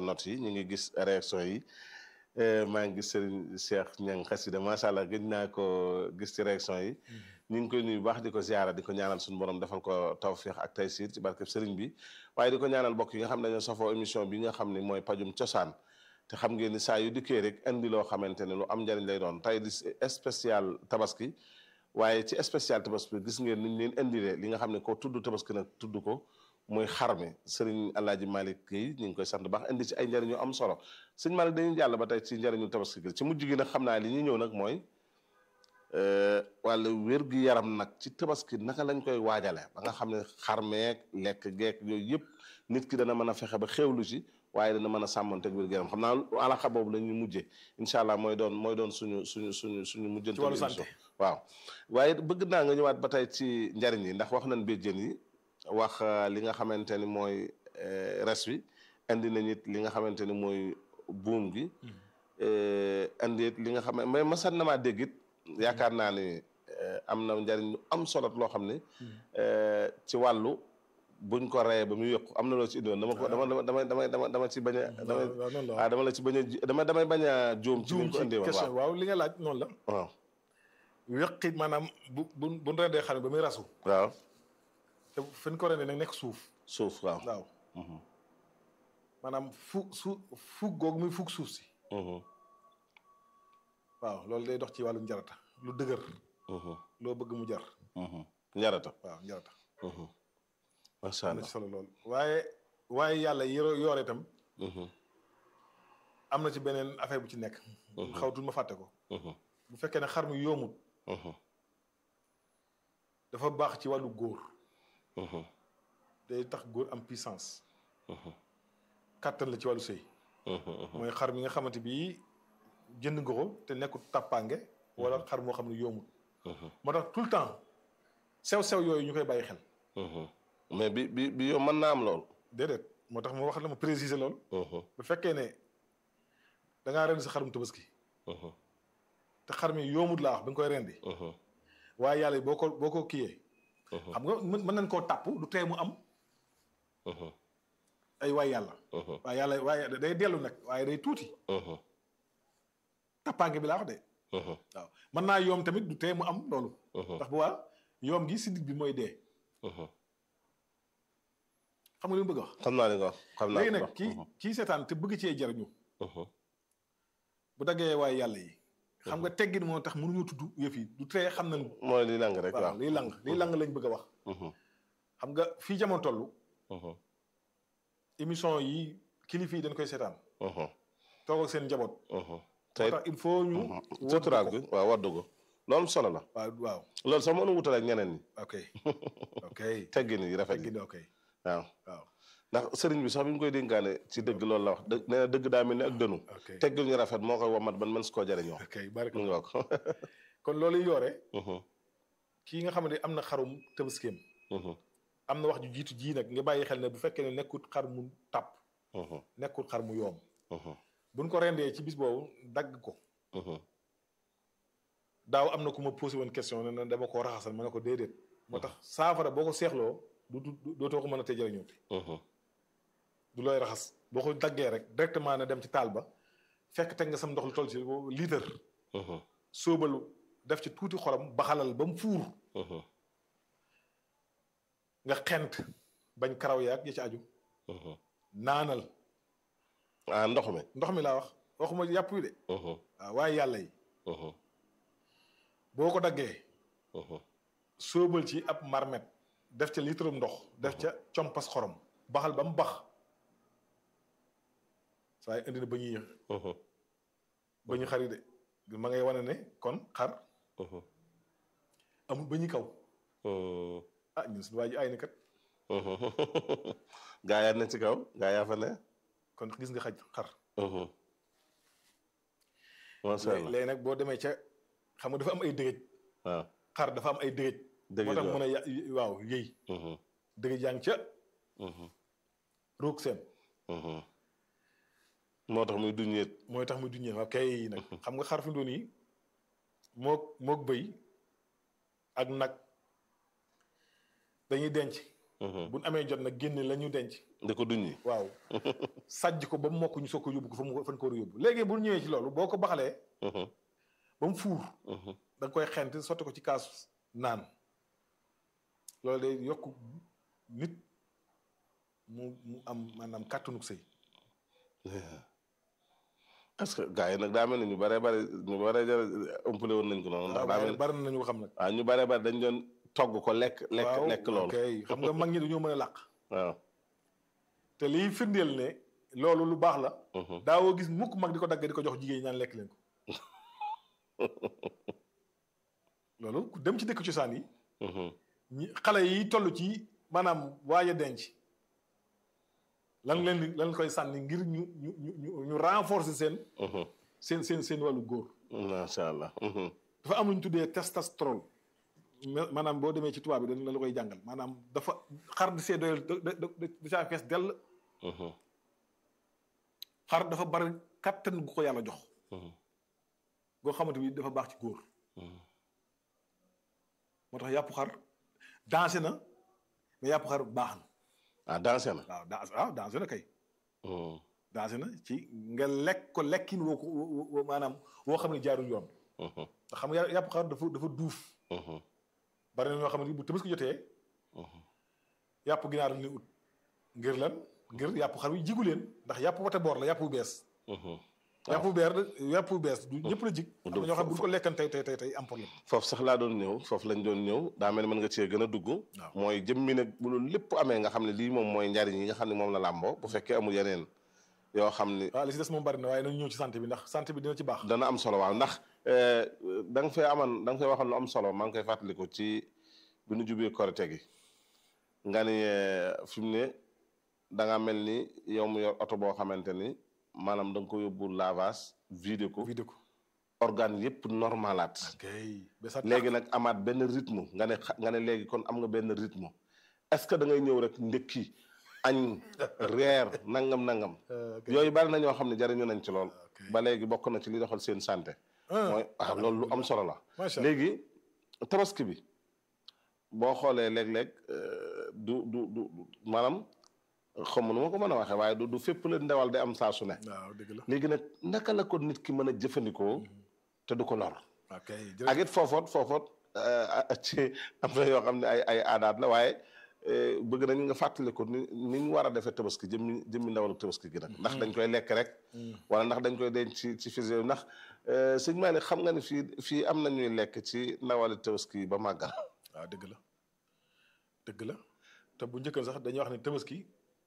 internet yi ñu ngi gis réaction yi maa ngi gis Serigne Cheikh Niang xasida macha allah gëj naa ko gis ci réaction yi ñu ngi koy nuyu baax di ko ziara di ko ñaanal suñu borom defal ko tawfiix ak taysiir ci barkeb Serigne bi waaye di ko ñaanal bokk yi nga xam ne dañoo safoo émission bi nga xam ne mooy pajum cosaan te xam ngeen ni saa yu dikkee rek indi loo xamante ne lu am njariñ lay doon tey di spécial tabaski waaye ci spécial tabaski gis ngeen niñ leen indilee li nga xam ne ko tudd tabaski nag tudd ko muy xar mi sëriñ Alaaji Malick Guèye ñu ngi koy sant baax indi ci ay njariñ yu am solo sëñ Malick dañuy jàll ba tey ci njariñu tabaski gi ci mujj gi nag xam naa li ñuy ñëw nag mooy wàllu wér-gu-yaram nag ci tabaski naka lañ koy waajale ba nga xam ne xar meeg lekk geek yooyu yëpp nit ki dana mën a fexe ba xewlu ci waaye dana mën a sàmmanteeg wér-gu-yaram xam naa alaxa boobu la ñuy mujjee incha allah mooy doon mooy doon suñu suñu suñu suñu mujjante ci wàllu santé waaw waaye bëgg naa nga ñëwaat ba tey ci njariñ yi ndax wax nañ béjjén yi wax li nga xamante ni mooy res wi indi nañ it li nga xamante ni mooy buum gi indi it li nga xam ne mais masan na maa dégg it yaakaar naa ni am na njariñ lu am solo loo xam ne ci wàllu buñ ko reyee ba muy yokk am na loo ci indiwoon dama ko dama dama dama dama dama ci bañ a dama waaw dama la ci bañ a dama damay bañ a juum ci juum liñ ko ci indee woon question waaw waaw li nga laaj noonu la waaw weqi maanaam bu bu bu ñu rendee xar mi ba muy rasu waaw te fi ñu ko rendee nag nekk suuf suuf waaw waaw maanaam fu su fug googu muy fug suuf si waaw loolu day dox ci wàllu njarata lu dëgër loo bëgg mu jar njarata waaw njarata macha am na allah ci solo lool waaye waaye yàlla yoro yoore itam am na ci beneen affaire bu ci nekk xawtul ma fàtte ko bu fekkee ne xar mi yoomut dafa baax ci wàllu góor day tax góor am puissance kàttan la ci wàllu sëy mooy xar mi nga xamante bi jënd nga ko te nekkul tàppaange wala xar moo xam ne yoomut moo tax tout le temps sew-sew yooyu ñu koy bàyyi xel mais bi bi bi yow mën naa am lool déedéet moo tax ma wax la ma préciser loolu bu fekkee ne da ngaa rendi sa xarum tabaski te xar mi yoomut laa wax bi nga koy rendi waaye yàlla boo ko boo ko kiyee xam nga mën mën nañ koo tàpp du tee mu am ay waay yàlla waaye yàlla waaye day dellu nag waaye day tuuti tappaange bi laa wax de waaw mën naa yoom tamit du tee mu am loolu ndax bu waa yoom gi si digg bi mooy dee xam nga li mu bëgg a wax xam naa li nga wax xam naa léegi li nga nag wax kii kii seetaan te bëgg cee jariñu bu daggee waaye yàlla yi xam nga teggin moo tax mënuñu tudd yëf yi du tee xam nañ mooy li lang rek waaw waaw liy lang liy lang lañ bëgg a wax xam nga fii jamono toll émission yi kilifa yi dañ koy seetaan toog ak seen njaboot moo tey tax il faut ñu suturaal gi waaw waddu ko loolu solo la waaw waaw loolu sax mënu wutal ak ñeneen ñi ok ok teggin yi rafet yi teggin ok waaw waaw ndax sëriñ bi sax bi ñu koy dénkaane ci dëgg loolu la wax dëgg nee na dëgg daa mel ni ak dënu ok teggin ñu rafet moo koy womat ban mën si koo jariñoo ok bari mu ngi wax kon loolu yoore kii nga xam ne am na xarum tëbaskeem am na wax ju jiitu ji nag nga bàyyi xel ne bu fekkee ne nekkut xar mu tàpp nekkut xar mu yoom buñ ko rendee ci bis boobu dagg ko daaw am na ku ma posé woon question ne na dama koo raxasal ma ne ko déedéet moo tax saafara boo ko seexloo du du dootoo ko mën a tey jëriñoo du looy raxas boo ko daggee rek directement ne dem ci taal ba fekk teg nga sam ndox lu toll ci litre sóobal def ci tuuti xorom baxalal ba mu fuur nga xent bañ karaw yaag ya ci aju naanal ah ndox mi ndox mi laa wax waxuma yàpp yi de waaw waaye yàlla yi boo ko daggee sóobal ci ab marmet def ca litre ndox def ca compas xorom baxal ba mu bax saa yi indi na ba ñuy ba ñu xari de ma ngay wane ne kon xar amul ba ñu kaw ah ñun suñu waa ji ay ni kat gaa yaa ne ci kaw gaa yaa fa ne kon gis nga xaj xar macha allah léegi nag boo demee ca xam nga dafa am ay dëgëj waaw xar dafa am ay dëgëj dëgg moo tax mu ne ya- waaw yëy dëgëj yaa ngi ca roog seen moo tax muy duñeet mooy tax muy duñee waaw kay nag xam nga xar fi mu doon yi mook mook bëy ak nag dañuy denc buñ amee jot nag génne la ñu denc di ko duñ yi waaw sàjj ko ba mu mokk ñu soog ko yóbbu ko fa mu fan ko war a yóbbu léegi bu ñëwee ci loolu boo ko baxalee ba mu fuur da nga koy xent sotti ko ci kaas naan loolu day yokk nit mu mu am maanaam kàttanug sëy est-ce que gars yi nag daa mel ni ñu bare bare ñu bare jare ëmpale woon nañ ko noonu ndax daa mel ni bari na ñu ko xam nag waaw ñu bare bare dañ doon togg ko lekk lekk waaw lekk loolu ok xam nga mag ñi dañoo mën a làq waaw te liy firndeel ne loolu lu baax la daawoo gis mukk mag di ko dagg di ko jox jigéen ñi naan lekk leen ko loolu ku dem ci dëkk cosaan yi ñi xale yi toll ci maanaam waaj a denc lan leen di lan koy sànni ngir ñu ñu ñu ñu renforcer seen seen seen seen wàllu góor macha allah dafa am lu ñu tuddee testostérone ma- maanaam boo demee ci tubaab bi dañ la koy jàngal maanaam dafa xar di see doyal da da da saa fees dell xar dafa bari kattan gu ko yàlla jox goo xamante bi dafa baax ci góor moo tax yàpp xar dansé na mais yàpp xar baax na ah dansé na waaw dans waaw dansé na kay dansé na ci nga lekk ko lekkin woo ko woo woo maanaam woo xam ne jaarul yoon ndax xam nga yàpp xar dafa dafa duuf bari na ñoo xam ne bu Tabaski jotee yàpp ginaar la ñuy ut ngir lan ngir yàpp xar wi jigu leen ndax yàpp wate boor la yàpp bu bees yàpp bu beer yàpp bu bees du ñëpp la jig am na ñoo xam ne bu ñu ko lekkan tey tey tey tey am problème foofu sax laa doon ñëw foofu lañ doon ñëw daa mel ni mën nga cee gën a dugg mooy jëmmi nag bu loolu lépp amee nga xam ne lii moom mooy njariñ yi nga xam ne moom la làmboo bu fekkee amul yeneen yoo xam ni waaw li si des moom bari na waaye nañ ñëw ci santé bi ndax santé bi dina ci baax dana am solo waaw ndax da nga fay aman da nga fay waxoon lu am solo maa ngi koy fàttaliku ci bi nu jubee korite gi nga ni fi mu ne da nga mel ni yow mu yor oto boo xamante ni maanaam da nga ko yóbbu lavage vidé ko vidé ko organe yëpp normalaat kay ba sa léegi nag amaat benn rythme nga ne xa- nga ne léegi kon am nga benn rythme est-ce que da ngay ñëw rek ndekki añ reer nangam nangam yooyu bari na ñoo xam ne jariñu nañ ci lool ba léegi bokk na ci li doxal seen santé mooy waaw loolu lu am solo la macha allah léegi tabaski bi boo xoolee léeg-léeg du du du maanaam xam nu ma ko mën a waxee waaye du du fépp la ndewal day am saa su ne waaw dëgg la léegi nag naka la ko nit ki mën a jëfandikoo te du ko lor ok ak it foofoot foofoot ci am na yoo xam ne ay ay aadaat la waaye bëgg nañ nga fàttali ko ni ni ñu war a defee tabaski jëmmi jëmmi ndawalu tabaski gi nag ndax dañ koy lekk rek wala ndax dañ koy denc ci ci fise ndax sëñ Malick xam nga ne fii fii am na ñuy lekk ci ndawali tabaski yi ba màggal waaw dëgg la dëgg la te bu njëkkal sax dañuy wax ne tabaski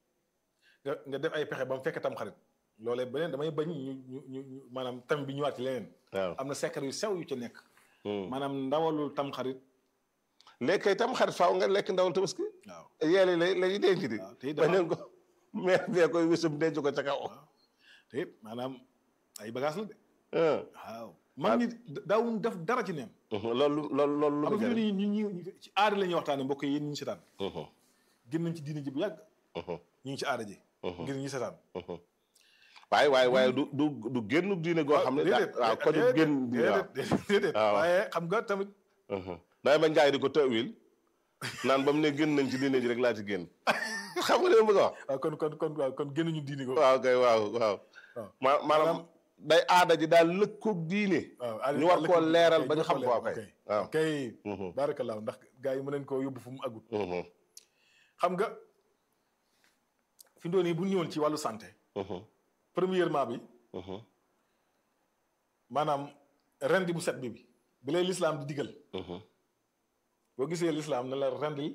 nga nga def ay pexe ba mu fekk tam xarit loolee beneen damay bañ ñu ñu ñu ñu maanaam tam bi ñëwaat ci leneen waaw am na secret yu sew yu ci nekk maanaam ndawalul tam xarit léegi kay tam xarit faaw nga lekk ndawal tabaski waaw yeele lay lañuy denc di waaw te it dafa- bañeen ko mais bee koy wésum denc ko ca kaw te it maanaam ay bagage la de ah. waaw mag ñi daawuñ def dara ci neen loolu loolu loolu lu xam mu nga fi jëriñ ñu ñu ñu ci aada la ñuy waxtaane mbokk yi yéen ñi ñu seetaan Mhm, gën nañ ci diine ji bu yàgg mhm, ñu ngi ci aada ji mhm, ngir ñi seetaan mhm. waaye waaye waaye du du du génn diine goo xam ne daa waaw ko du génn diine waaw déedéet déedéet waaw. waaye xam nga tamit Mhm. day ba njaay di ko tawil naan ba mu ne génn nañ ci diine ji rek laa ci génn xam nga li ma bëgg a wax waaw kon kon kon waaw kon génn ñu diine ko waaw kay waaw waaw waaw. ma maanaam day aada ji daal lëkkoog diine waaw ñu war koo leeral ba ñu xam ko waaw kay waaw kay Mhm, baarakallaahu ndax gars yi mën nañ koo yóbbu fu mu agut mhm, xam nga fi mu doon nii bu ñu ñëwoon ci wàllu santé mhm, premièrement bi mhm, maanaam rendi bu set bi bi bi lay lislaam di digal mhm, boo gisee lislaam ne la rendil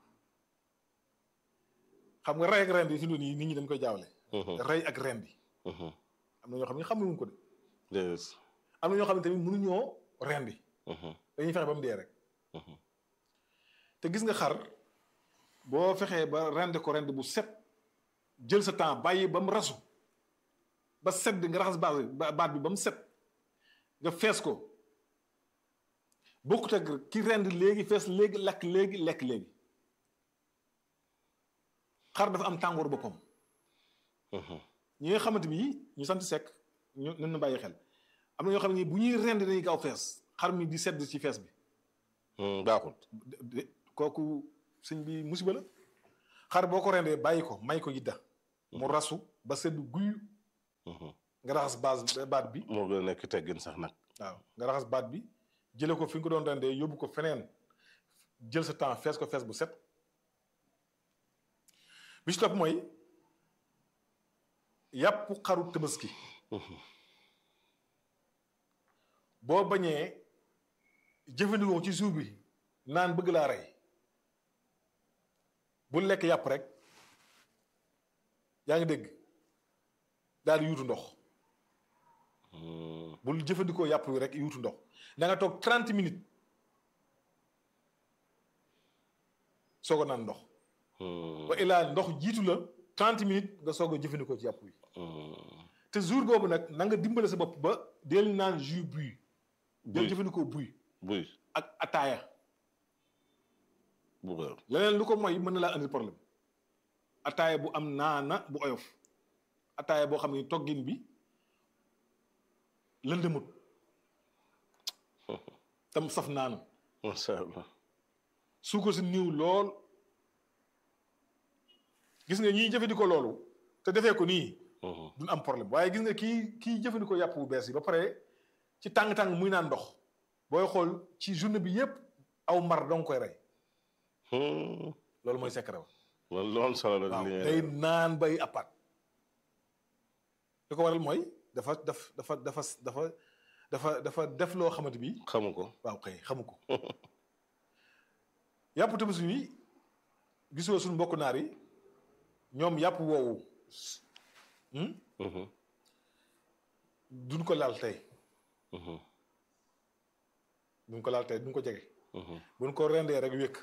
xam nga rey ak rendi fi mu doon nii nit ñi dañ koy jaawale mhm, rey ak rendi mhm. am na ñoo xam ne xamuñu ko de Déedéet. am na ñoo xam ne tamit mënuñoo rendi Mhm, dañuy fexe ba mu dee rek mhm, te gis nga xar boo fexee ba rendi ko rendi bu set jël sa temps bàyyi ba mu rasu ba set bi nga raxas baat bi ba- baat bi ba mu set nga fees ko bokkut ak ki rend léegi fees léegi lakk léegi lekk léegi xar dafa am tàngoor boppam mhm. ñi nga xamante bi ñu sant sekk ñu nañ na bàyyi xel am na ñoo xam ne bu ñuy rend dañuy gaaw fees xar mi di sedd ci fees bi Hmm, baaxul de- de- kooku sëñ bi musiba la xar boo ko rendee bàyyi ko may ko yidda mu rasu ba seddu guy nga raxas base baat bi moo gën a nekk teggin sax nag waaw nga raxas baat bi jële ko fi nga ko doon rendee yóbbu ko feneen jël sa temps fees ko fees bu set bi ci topp mooy yàpp xaru tabaski boo bañee jëfandikoo ci suuf bi naan bëgg laa rey bu lekk yàpp rek yaa ngi dégg daal di yuutu ndox bul jëfandikoo yàpp wi rek yuutu ndox da nga toog trente minutes soog a naan ndox ba ilaa ndox jiitu la trente minutes nga soog a jëfandikoo ci yàpp wi te jour boobu nag na nga dimbale sa bopp ba del naan jus buy del jëfandikoo buy buy ak ataaya bu baax leneen lu ko mooy mën na laa andil problème ataaya bu am naana bu oyof ataaya boo xam ne toggin bi lëndëmut tam saf naanu macha allah suukar si niiw lool gis nga ñiy jëfandikoo loolu te defee ko nii duñ am problème waaye gis nga kii kii jëfandikoo yàpp bu bees yi ba pare ci tàng-tàng muy naan ndox booy xool ci journée bi yépp aw mar danga koy rey loolu mooy secret ba loolu loolu solo la waaw li day naan bay appaat li ko waral mooy dafa daf dafa dafa dafa dafa dafa def loo xamante bi xamu ko waaw kay xamu ko yàpp tabaski bi gisoo suñu mbokk naar yi ñoom yàpp woowu duñ ko laal tey duñ ko laal tey duñ ko jege buñ ko rendee rek wékk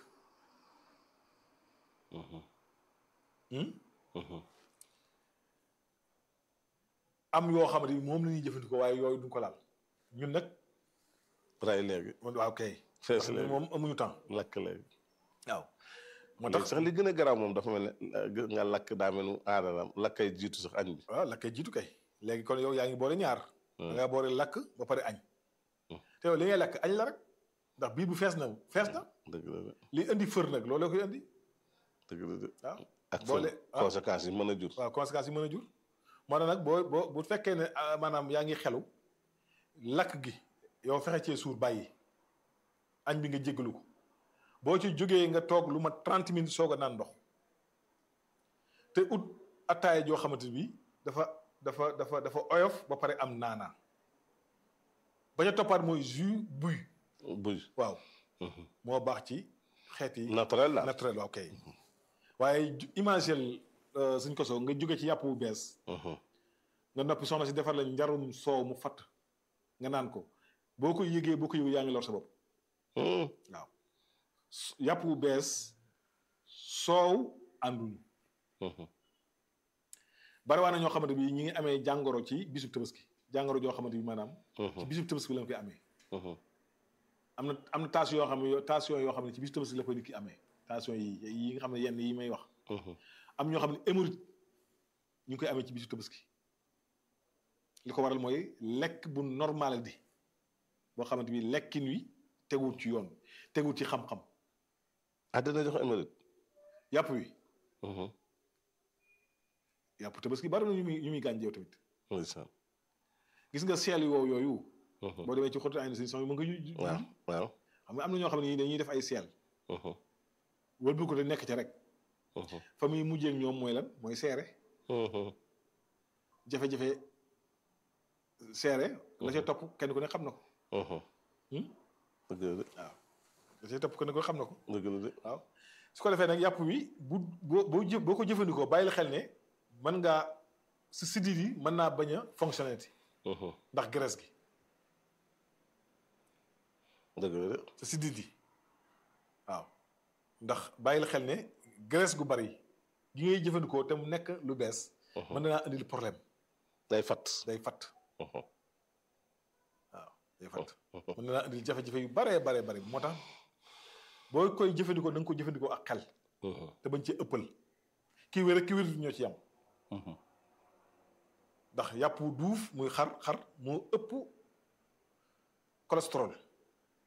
am yoo xam ne moom la ñuy jëfandikoo waaye yooyu duñ ko laal ñun nag ray léegi waaw kay fees léegi moom amuñu temps lakk léegi waaw moo léegi tax sax li gën a garaaw moom dafa mel ne nga lakk daa mel ni aadalam lakkay jiitu sax añ bi waaw lakkay jiitu kay léegi kon yow yaa ngi boole ñaar da ngaa boole lakk ba pare añ te yow li ngay lakk añ la rek ndax biir bu fees na fees na dëgg la de li indi fër nag loolu la koy indi dëgg la de waaw ak boole fan ah. conséquences yi mën a jur waaw conséquences yi mën a jur moo tax nag boo boo bu fekkee ne ah, maanaam yaa ngi xelu lakk gi yow fexe cee suur bàyyi añ bi nga jéggalu ko boo ci jógee nga toog lu ma 30 minutes soog a naan ndox te ut attaaya joo xamante bi dafa dafa dafa dafa oyof ba pare am naanaa ba ca toppaat mooy jus buy buy waaw moo baax ci xeet yi naturel la naturel waaw kay waaye ju- imagel suñ ko soo nga jóge ci yàpp bu bees nga noppi soxna si defar la njarum soow mu fatt nga naan ko boo ko yëgee boo ko yëgee yaa ngi lor sa bopp waaw S- yàpp bu bees soow ànduñu bari waa na ñoo xamante bi ñi ngi amee jàngoro ci bisub tabaski jàngoro joo xamante bi maanaam ci bisub tabaski lañ koy amee am na am na tension yoo xam ne yoo- tension yoo xam ne ci bisub tabaski la koy nit ki amee tension yi yi nga xam ne yenn yi may wax am ñoo xam ne hémorroïde ñu ngi koy amee ci bisu tabaski li ko waral mooy lekk bu normal di boo xamante bi lekkin wi teguwut ci yoon teguwut ci xam-xam ah dina jox émérite yàpp wi yàpp tabaski bari na ñu muy ñu muy gànjeew tamit ndeysaan gis nga seel yoo yooyu boo demee ci xotu ay na si son mën nga ju waaw waaw xam nga am na ñoo xam ne dañuy def ay seel wëlbu ko te nekk ca rek fa muy mujjee ak ñoom mooy lan mooy seere jafe-jafe seere la ca topp kenn ku ne xam na ko dëgg la de waaw la ca topp kenn ku ne xam na ko dëgg la de waaw su ko defee nag yàpp wi bu boo boo jë boo ko jëfandikoo bàyyil xel ne mën ngaa si sidit yi mën naa bañ a fonctionner ti ndax graisse gi dëgg la de sa sidit yi waaw ndax bàyyil xel ne graisse gu bari gi ngay jëfandikoo te mu nekk lu bees mën na naa indil problème day fat day fatt waaw day fatt mën na naa indil jafe-jafe yu baree baree bari moo tax boo koy jëfandikoo na nga ko jëfandikoo ak xel te bañ ci ëppal kii wér ak kii wér ñoo ci yam ndax yàpp wu duuf muy xar xar moo ëpp cholestérol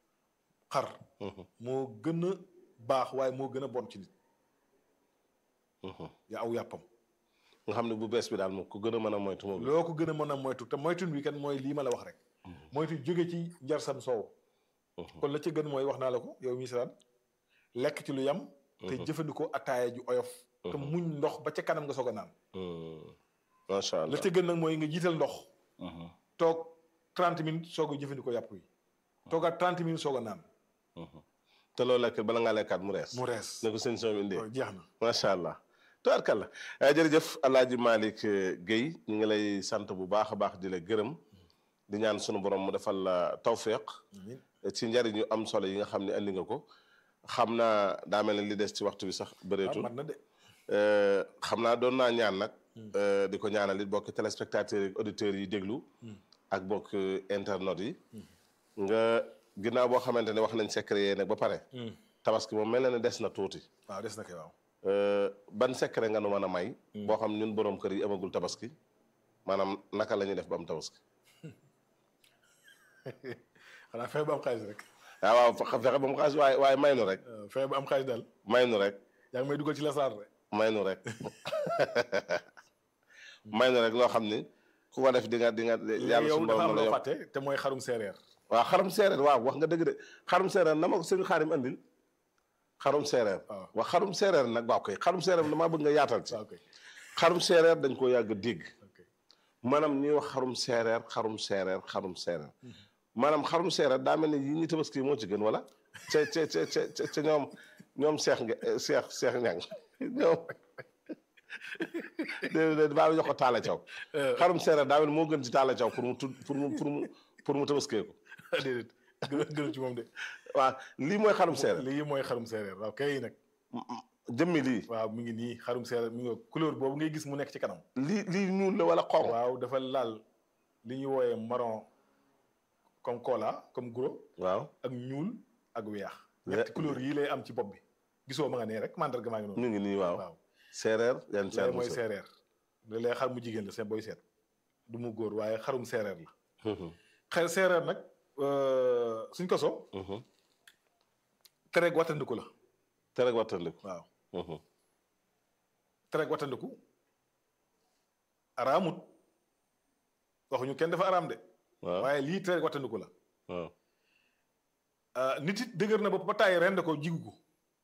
xar moo gën a baax waaye moo gën a bon ci nit ya aw yàppam nga xam ne bu bees bi daal moom ku gën a mën a moytu moom loo ko gën a mën a moytu te moytun bi kan mooy lii ma la wax rek moytu jóge ci njarsam soow kon la ca gën mooy wax naa la ko yow mi siraan lekk ci lu yam te jëfandikoo ataaya ju oyof te muñ ndox ba ca kanam nga soog a naan macha allah la ca gën nag mooy nga jiital ndox toog 30 minutes soog a jëfandikoo yàpp yi toogaat 30 minutes soog a naan te loolu lekk bala ngaa lekkaat mu rees mu rees ne ko seen soo indee waaw jeex na macha allah tubaarkalla jërëjëf alaaji Malick Guèye ñu ngi lay sant bu baax a baax di la gërëm di ñaan sunu borom mu defal la tawféq ci njariñ yu am solo yi nga xam ne andi nga ko xam naa daa mel ne li des ci waxtu bi sax bëreetul mat na de xam naa doon naa ñaan nag di ko ñaanal it bokk téléspectateurs yi auditeurs yi déglu ak bokk internautes yi nga ginnaaw boo xamante ne wax nañ secret yee nag ba pare tabaski moom mel na ne des na tuuti waaw des na kay waaw ban secret nga nu mën a may boo xam ñun boroom kër yi amagul tabaski maanaam naka la ñuy def ba am tabaski xanaa fexe ba am xaalis rek waaw waaw fexe ba mu xaalis waaye waaye may nu rek fexe ba am xaalis daal may nu rek yaa ngi may dugal ci la saar rek may nu rek may nu rek loo xam ni ku ko def di nga di nga yàlla yow suñu dafa borom am la loo yokk fàtte te mooy xarum séeréer waaw xarum séeréer waaw wax nga dëgg de xarum séeréer na ma ko sëñ xaarim andil xarum séeréer waaw. wax xarum séeréer nag waaw koy xarum séeréer damaa bëgg nga yaatal ci waaw kay xarum séeréer dañ koo yàgg dégg ok maanaam ñuy wax xarum séeréer xarum séeréer xarum séeréer maanaam xarum séeréer daa mel ni yi ñu tabaski moo ci gën wala ca ca ca ca ca ñoom ñoom seex nga seex seex ñang ñoom déedéet baa jox ko taala caw xarum séeréer daa mel ni moo gën ci taala caw pour mu tud pour mu pour mu pour mu tabaskee ko déedéet gën gën ci moom de waaw lii mooy xarum séeréer lii mooy xarum séeréer waaw kay nag jëmmi lii waaw mi ngi nii xarum séeréer mi ngi couleur boobu ngay gis mu nekk ci kanam lii lii ñuul la wala xonq waaw dafa laal li ñuy wooyee marron comme cola comme gros waaw ak ñuul ak weex ñetti couleur yii lay am ci bopp bi gisoo ma nga nee rek mandarga maa ngi noonu ñu ngi nii waaw waaw séeréer yan lay séeréer mooy séeréer li lay xar mu jigéen la seen booy seet du mu góor waaye xarum séeréer la xel séeréer nag suñ ko so tereeg wattandiku la te rek wattandiku waaw tereeg wattandiku araamut waxuñu kenn dafa araam de waaw waaye lii tereeg wattandiku la waaw ah, nit it dëgër na bopp ba tàyyi rend ko jigu ko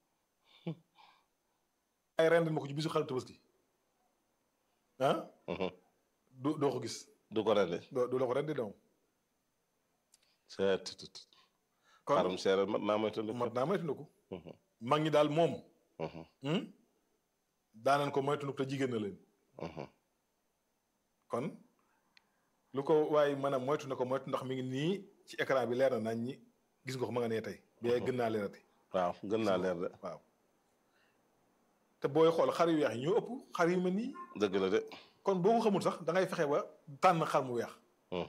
ay rend ma ko ci bisu xaru tabaski ah du doo ko gis du ko rendi doo du la ko rendi doom seet kon xarum séeréer mat naa moytandiku mat naa moytandiku mag ñi daal moom hmm? daanan ko moytandiku te jigéen na leen kon lu ko waaye mën a moytu na ko moytu ndax mi ngi nii ci écran bi leer na nañ ñi gis nga ko ma nga nee tey bi ay gën naa leerati waaw gën naa leer de waaw te booy xool xar yu weex yi ñoo ëpp xar yu mel nii dëgg la de kon boo ko xamul sax da ngay fexe ba tànn xar mu weex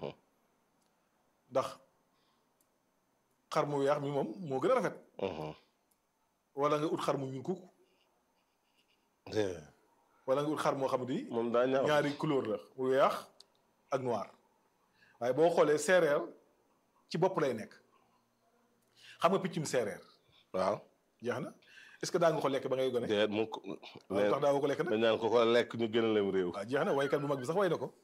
ndax xar mu weex mi moom moo gën a rafet wala nga ut xar mu ñuul kuk wala nga ut xar moo xam ni moom daa ñaaw ñaari couleur la mu weex ak noir waaye boo xoolee séeréer ci bopp lay nekk xam nga piccum séeréer waaw jeex na est-ce que daa nga ko lekk ba ngay gone déet mu ko waaw tax daa ko lekk nag dañ naan ko ko lekk ñu gën a lem réew waaw jeex na waykat bu mag bi sax way na ko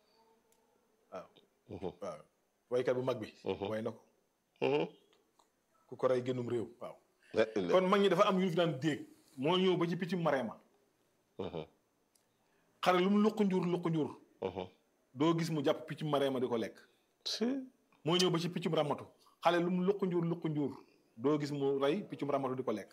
waaw waaw waykat bu mag bi way na ko ku ko rey génnum réew waaw kon mag ñi dafa am yu ñu fi daan déeg moo ñëw ba ci piccum mareema xare lu mu luq njur luq njur doo gis mu jàpp piccum mareema di ko lekk moo ñëw ba ci piccum ramatu xale lu mu luq njur luq njur doo gis mu rey piccum ramatu di ko lekk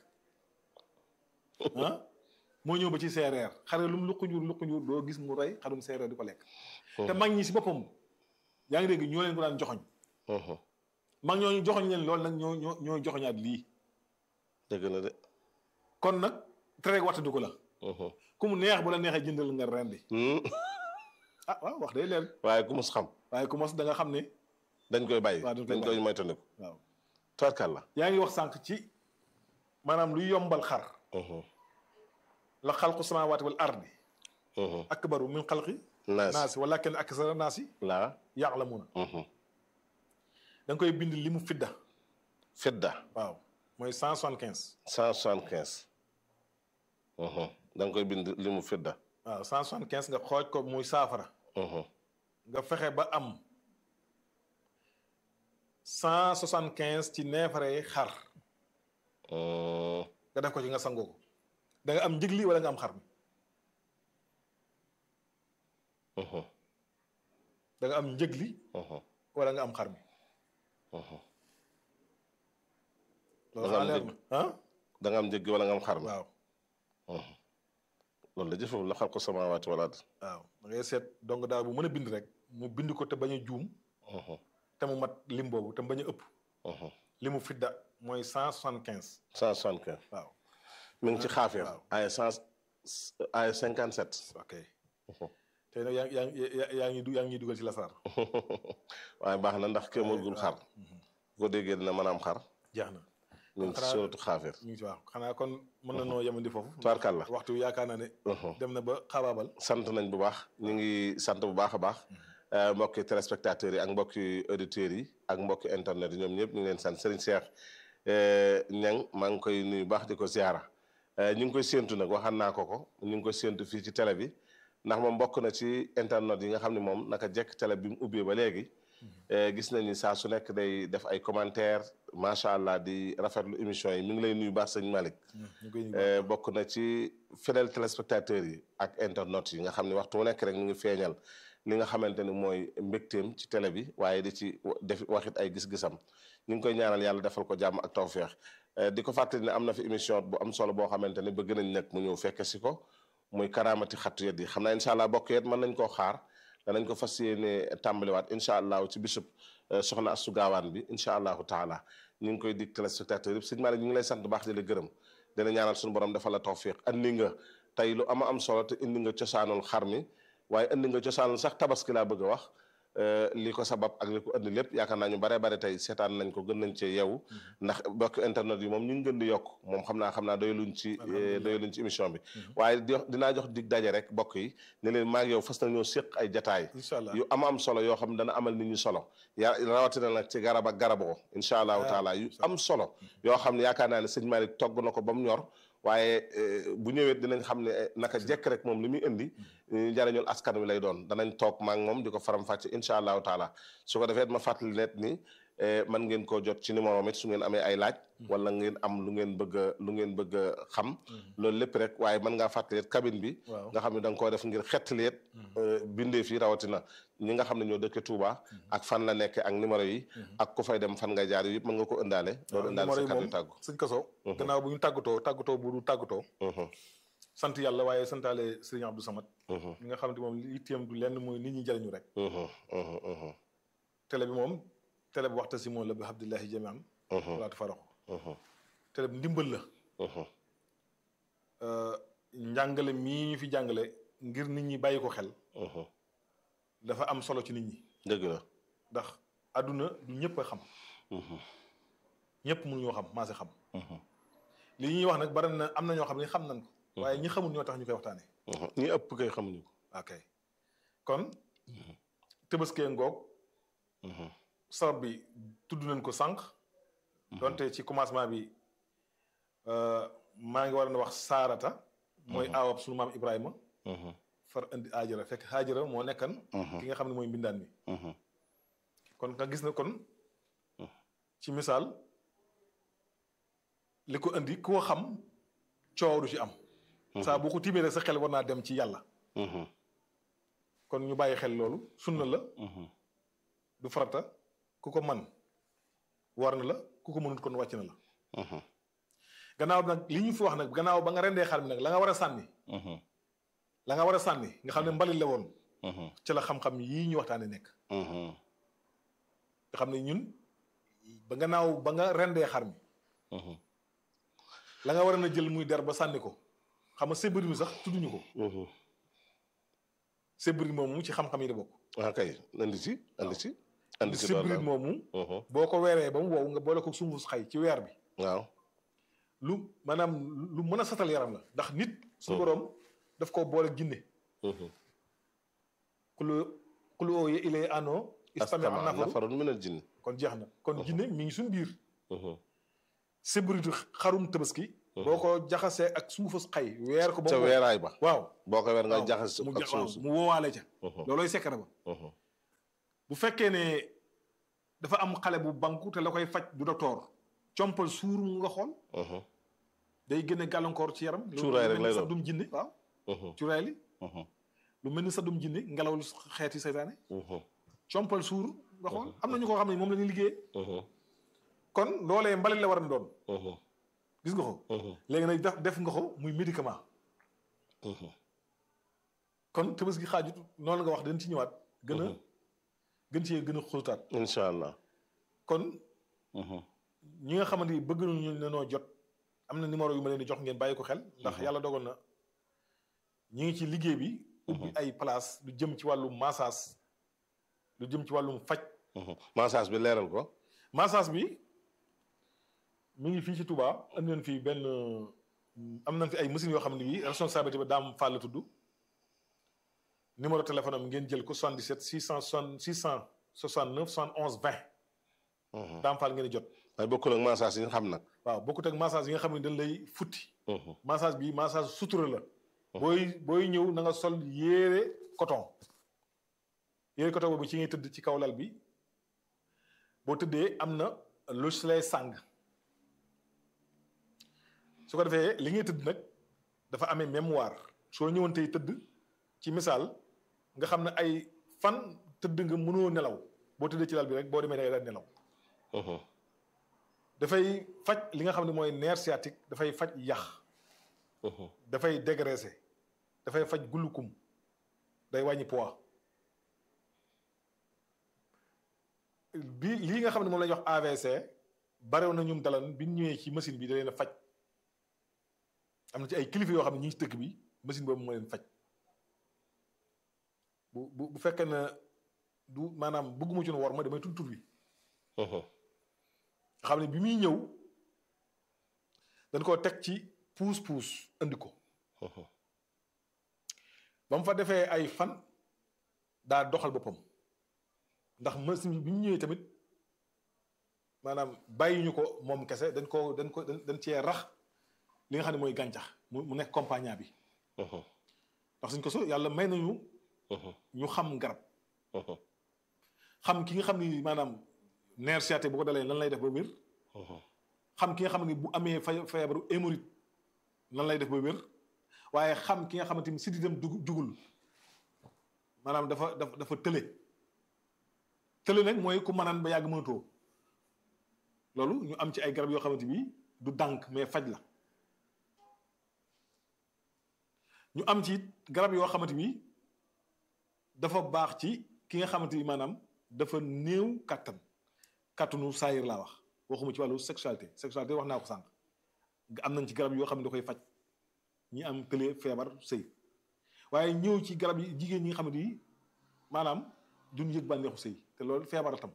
ah moo ñëw ba ci séeréer xare lu mu luq njur luq njur doo gis mu rey xarum séeréer di ko lekk te mag ñi si boppam yaa ngi dégg ñoo leen ko daan joxoñ mag ñooñu joxoñ leen loolu nag ñoo ñoo ñoo joxoñaat lii dëgg la de kon nag tere waxtandi ko la ku mu neex bu la neexee jëndal nga rendi ah waaw wax day leer waaye ku mus xam waaye ku mos da nga xam ne dañ koy bàyyi waaw dañ koy dañ koy moytandiku waaw tubarkal la yaa ngi wax sànq ci maanaam luy yombal xar la xalqu samaawaati wal ardi akbaru min xalqi naas naasi wala kenn aksara naasi laa ya'lamuuna da nga koy bind li mu fidda fidda waaw mooy cent soixante quinze cent soixante quinze da nga koy bind li mu fidda waaw cent soixante quinze nga xooj ko muy saafara nga fexe ba am cent soixante quinze ci neefare xar nga def ko ci nga sangoo ko da nga am njëgli wala nga am xar mi da nga am njëgli wala nga am xar mi loolu xanaa leer na ah da nga am njëggi wala nga am xar mi waaw loolu la jëfam la xal ko samaawaati wala ard waaw da ngay seet donc daal bu mën a bind rek mu bind ko te bañ a juum te mu mat lim boobu te mu bañ a ëpp limu fidda mooy cent soixante quinze cent soixante quinze waaw mi ngi ci xaafir waaw. ay cent ay cinquante sept ok tey nag yaa ngi yaa ngi yaa ngi du- yaa ngi ñuy dugal ci lasaar waaye baax na ndax kéemagul xar bu ko déggee dina mën a am xar jeex na mi ngi ci xanaa- suratu xaafir ñu ngi ci waaw xanaa kon mën na noo yemandi foofu tubaarkàlla waxtu wi yaakaar naa ne dem na ba xabaabal sant nañ bu baax ñu ngi sant bu baax a baax euh, mbokki téléspectateurs yi ak mbokki auditeurs yi ak mbokki internet yi ñoom ñëpp ñu ngi leen sant Serigne Cheikh Niang maa ngi koy nuyu baax di ko ziara Euh, ñu ngi koy séentu nag waxaan naa ko ko ñu ngi koy séentu fii ci télé bi ndax moom bokk na ci internet yi nga xam ne moom naka jekk télé bi mu ubbee ba léegi euh, gis nañ ni saa su nekk day def ay commentaire macha allah di rafetlu émission yi mi ngi lay nuyu baax sëñ Malick ñu koy Euh, bokk na ci fidèle téléspectateurs yi ak internautes yi nga xam ne waxtu wu nekk rek ñu ngi feeñal li nga xamante ni mooy mbégteem ci télé bi waaye di ci wa- def waxit ay gis-gisam ñu ngi koy ñaanal yàlla defal ko jàmm ak tawféex Euh, di ko fàttali ne am na fi émission bu am solo boo xamante ne bëgg nañ nag mu ñëw fekke si ko muy karaamati xattu yet yi xam naa incha allah bokk yet mën nañ koo xaar danañ ko fas yéene tàmbaliwaat incha allah ci bisub euh, soxna Astu Gaawaan bi incha allahu taala ñu ngi koy dig téléspectateurs yëpp sëñ Malick ñu ngi lay sant bu baax di la gërëm dina ñaanal suñu borom defal la tawfiq andi nga tey lu ama am solo te indi nga cosaanul xar mi waaye indi nga cosaanul sax tabaski laa bëgg a wax euh, li ko sabab ak li ko indi lépp yaakaar naa ñu bare bare tey seetaan nañ ko gën nañ cee yeewu ndax bokk internet yi moom ñu ngi gën di yokk moom xam naa xam naa doyaluñ ci Alhamdulillah. doyaluñ ci émission bi waaye di dinaa jox dig daje rek bokk yi ne leen maa ngi yow fas na ñoo séq ay jataay incha allah yu ama am solo yoo xam ne dana amal nit ñi solo ya rawatina nag ci garab ak garaboo incha allahu Ah, taala yu incha allah. am solo yoo xam ne yaakaar naa ne sëñ Malick togg na ko ba mu ñor waaye eh, bu ñëwee dinañ xam ne eh, naka jekk rek moom li muy indi eh, njariñul askan wi lay doon danañ toog maa ngi moom di ko faram-fàcce incha allahu taala su ko defee ma fàttali net ni eh, man ngeen koo jot ci numéro am it su ngeen amee ay laaj wala ngeen am lu ngeen bëgg a lu ngeen bëgg a xam loolu lépp rek waaye mën ngaa fàttali it cabine bi waaw nga xam ne da nga koo def ngir xettali it bindee fii rawatina ñi nga xam ne ñoo dëkke Touba ak fan la nekke ak numéro yi ak ku fay dem fan nga jaar yëpp mën nga ko ëndaale loolu ëndaale numéro sa yi kàddu moom tàggu sëñ Kaso gannaaw bu ñu tàggatoo tàggatoo bu du tàggatoo Mhm, sant yàlla waaye santaale sëriñ Abdou Samad mhm, mi nga xam ne moom li itteem du lenn mooy nit ñi jariñu rek mhm, mhm, mhm, télé bi moom télé bu waxta si moom la bi abdillahi jamian mhm, wala tafaraxu mhm, télé bi ndimbal la mhm, Euh, njàngale mii ñu fi jàngale ngir nit ñi bàyyi ko xel mhm. dafa am solo ci nit ñi dëgg la ndax àdduna du ñëpp a xam Mhm, ñëpp mënuñoo xam maa si xam mhm, li ñuy wax nag bari na am na ñoo xam ne xam nañ ko waaye ñi xamul ñoo tax ñu koy waxtaane mhm. ñi ëpp kay xamuñu ko ok kon tëbaskee ngoog Mhm, sabab bi tudd nañ ko sànq donte ci commencement bi euh, maa ngi war a wax saarata mooy aawab sunu maam Ibrahima mhm, far indi aajara fekk aajara moo nekkan mhm, ki nga xam ne mooy mbindaan mi mhm, kon nga gis na kon ci misaal li ko indi ku ko xam coow du ci am saa boo ko tiimee rek sa xel war naa dem ci yàlla mhm, kon ñu bàyyi xel loolu sunna la mhm. du farata ku ko man war na la ku ko mënut kon wàcc na la Mhm, gannaaw nag li ñu fi wax nag gannaaw ba nga rendee xar mi nag la nga war a sànni mhm, la nga war a sànni nga xam ne mbalit la woon mhm, ci la xam-xam yii ñu waxtaane nekk mhm, nga xam ne ñun ba gannaaw ba nga rendee xar mi mhm, la nga war a na jël muy der ba sànni ko xam nga sébri mi sax tudduñu ko mhm. sébri moomu ci xam-xam yi da bokk ah kay andi ci andi ci andi ci sébri loolu moomu Mhm, boo ko weeree ba mu wow nga boole ko sunguf xay ci weer bi waaw lu maanaam lu mën a satal yaram la ndax nit suñu boroom daf ko boole jinne Mhm. kulu kulu ooye ilee ano istami astama am nafaru nafarun minal jinni kon jeex na kon jinne mi ngi suñu biir Mhm, sébritu xarum tabaski boo ko jaxasee ak suufas xay weer ko ba ca mu weeraay ba waaw boo ko weer nga waaw, jaxas mu ak jax- suuf waaw, si mu woowaale ca Mhm, loolooy secret ba mhm, bu fekkee ne dafa am xale bu banku te la koy faj du docteur compal suur mu nga xool mhm, day génne gàllankoor ci yaram lu- Cuuraay lu rek mel lay ni sa doon. dum jinne waaw mhm, cuuraay li mhm, lu mel ni sa dum jinne ngelaw lu xeeti seytaane mhm, compal suur nga xool Mhm. am na ñu ko xam ne moom la ñuy liggéey mhm, kon loolee mbalit la war a doon mhm, gis nga ko mhm, léegi nag def def nga ko muy médicament mhm, kon tëbës gi xaajut noonu nga wax dañ ci ñëwaat gën a Mhm. gën cee gën a xóotaat incha allah kon mhm, ñi nga xamante ni bëgg nañu ne noo jot am na numéro yu ma leen di jox ngeen bàyyi ko xel ndax Mhm. yàlla dogal na ñi ngi ci liggéey bi ubbi ay place lu jëm ci wàllum massage lu jëm ci wàllum faj mhm. massage bi leeral ko massage bi mi ngi fii ci Touba am nañ fi benn am nañ fi ay machines yoo xam ne bii responsabilité ba daam Fall la tudd numéro téléphone am ngeen jël ko 77 660 669 71 20 Mhm. daam Fall ngeen di jot waaye bokkul ak massage yi nga xam nag waaw bokkut ak massage yi nga xam ne dañ lay futti Mhm, massage bi massage sutura la booy booy ñëw na nga sol yére coton yére coton boobu ci ngay tëdd ci kaw lal bi boo tëddee am na lu si lay sàng su ko defee li ngay tëdd nag dafa amee mémoire soo ñëwoon tey tëdd ci misaal nga xam ne ay fan tëdd nga mënoo nelaw boo tëddee ci lal bi rek boo demee da ngay daal nelaw mhm, dafay faj li nga xam ne mooy nerf sciatique dafay faj yax mhm, dafay dégraisser dafay faj gulukum day wàññi poids bi lii nga xam ne moom la ñuy wax AVC barew na ñum dalan bi ñu ñëwee ci machine bi da leen a faj am na ci ay kilifa yoo xam ne ñi ngi ci dëkk bi machine boobu moo leen faj bu bu bu fekkee ne du maanaam bëgguma ci nu war ma damay tudd tur bi mhm, nga xam ne bi muy ñëw dañ koo teg ci puus puus andi ko mhm, ba mu fa defee ay fan daa doxal boppam ndax machine bi mu ñëwee tamit maanaam bàyyi ñu ko moom kese dañ ko dañ ko dañ dañ cee rax li nga xam ne mooy gàncax mu mu nekk compagnie bi mhm, ndax suñ ko so yàlla may nañu mhm, ñu xam garab mhm, xam ki nga xam ni maanaam nerf sciatique bu ko dalee lan lay def ba wér mhm, xam ki nga xam ne bu amee fa feebaru hémorroïde lan lay def ba wér waaye xam ki nga xamante ni sidditam dug jugul maanaam dafa dafa dafa tële tële nag mooy ku mënaan ba yàgg mënatoo loolu ñu am ci ay garab yoo xamante bi du dànk mais faj la ñu am ci garab yoo xamante bi dafa baax ci ki nga xamante ni maanaam dafa néew kàttan kàttanu saayir laa wax waxuma ci wàllu sexualité sexualité wax naa ko sànq am nañ ci garab yoo xam ne da koy faj ñi am tële feebar sëy waaye ñëw ci garab yi jigéen ñi nga xamante ni maanaam duñ yëg bànneexu sëy te loolu feebar la tam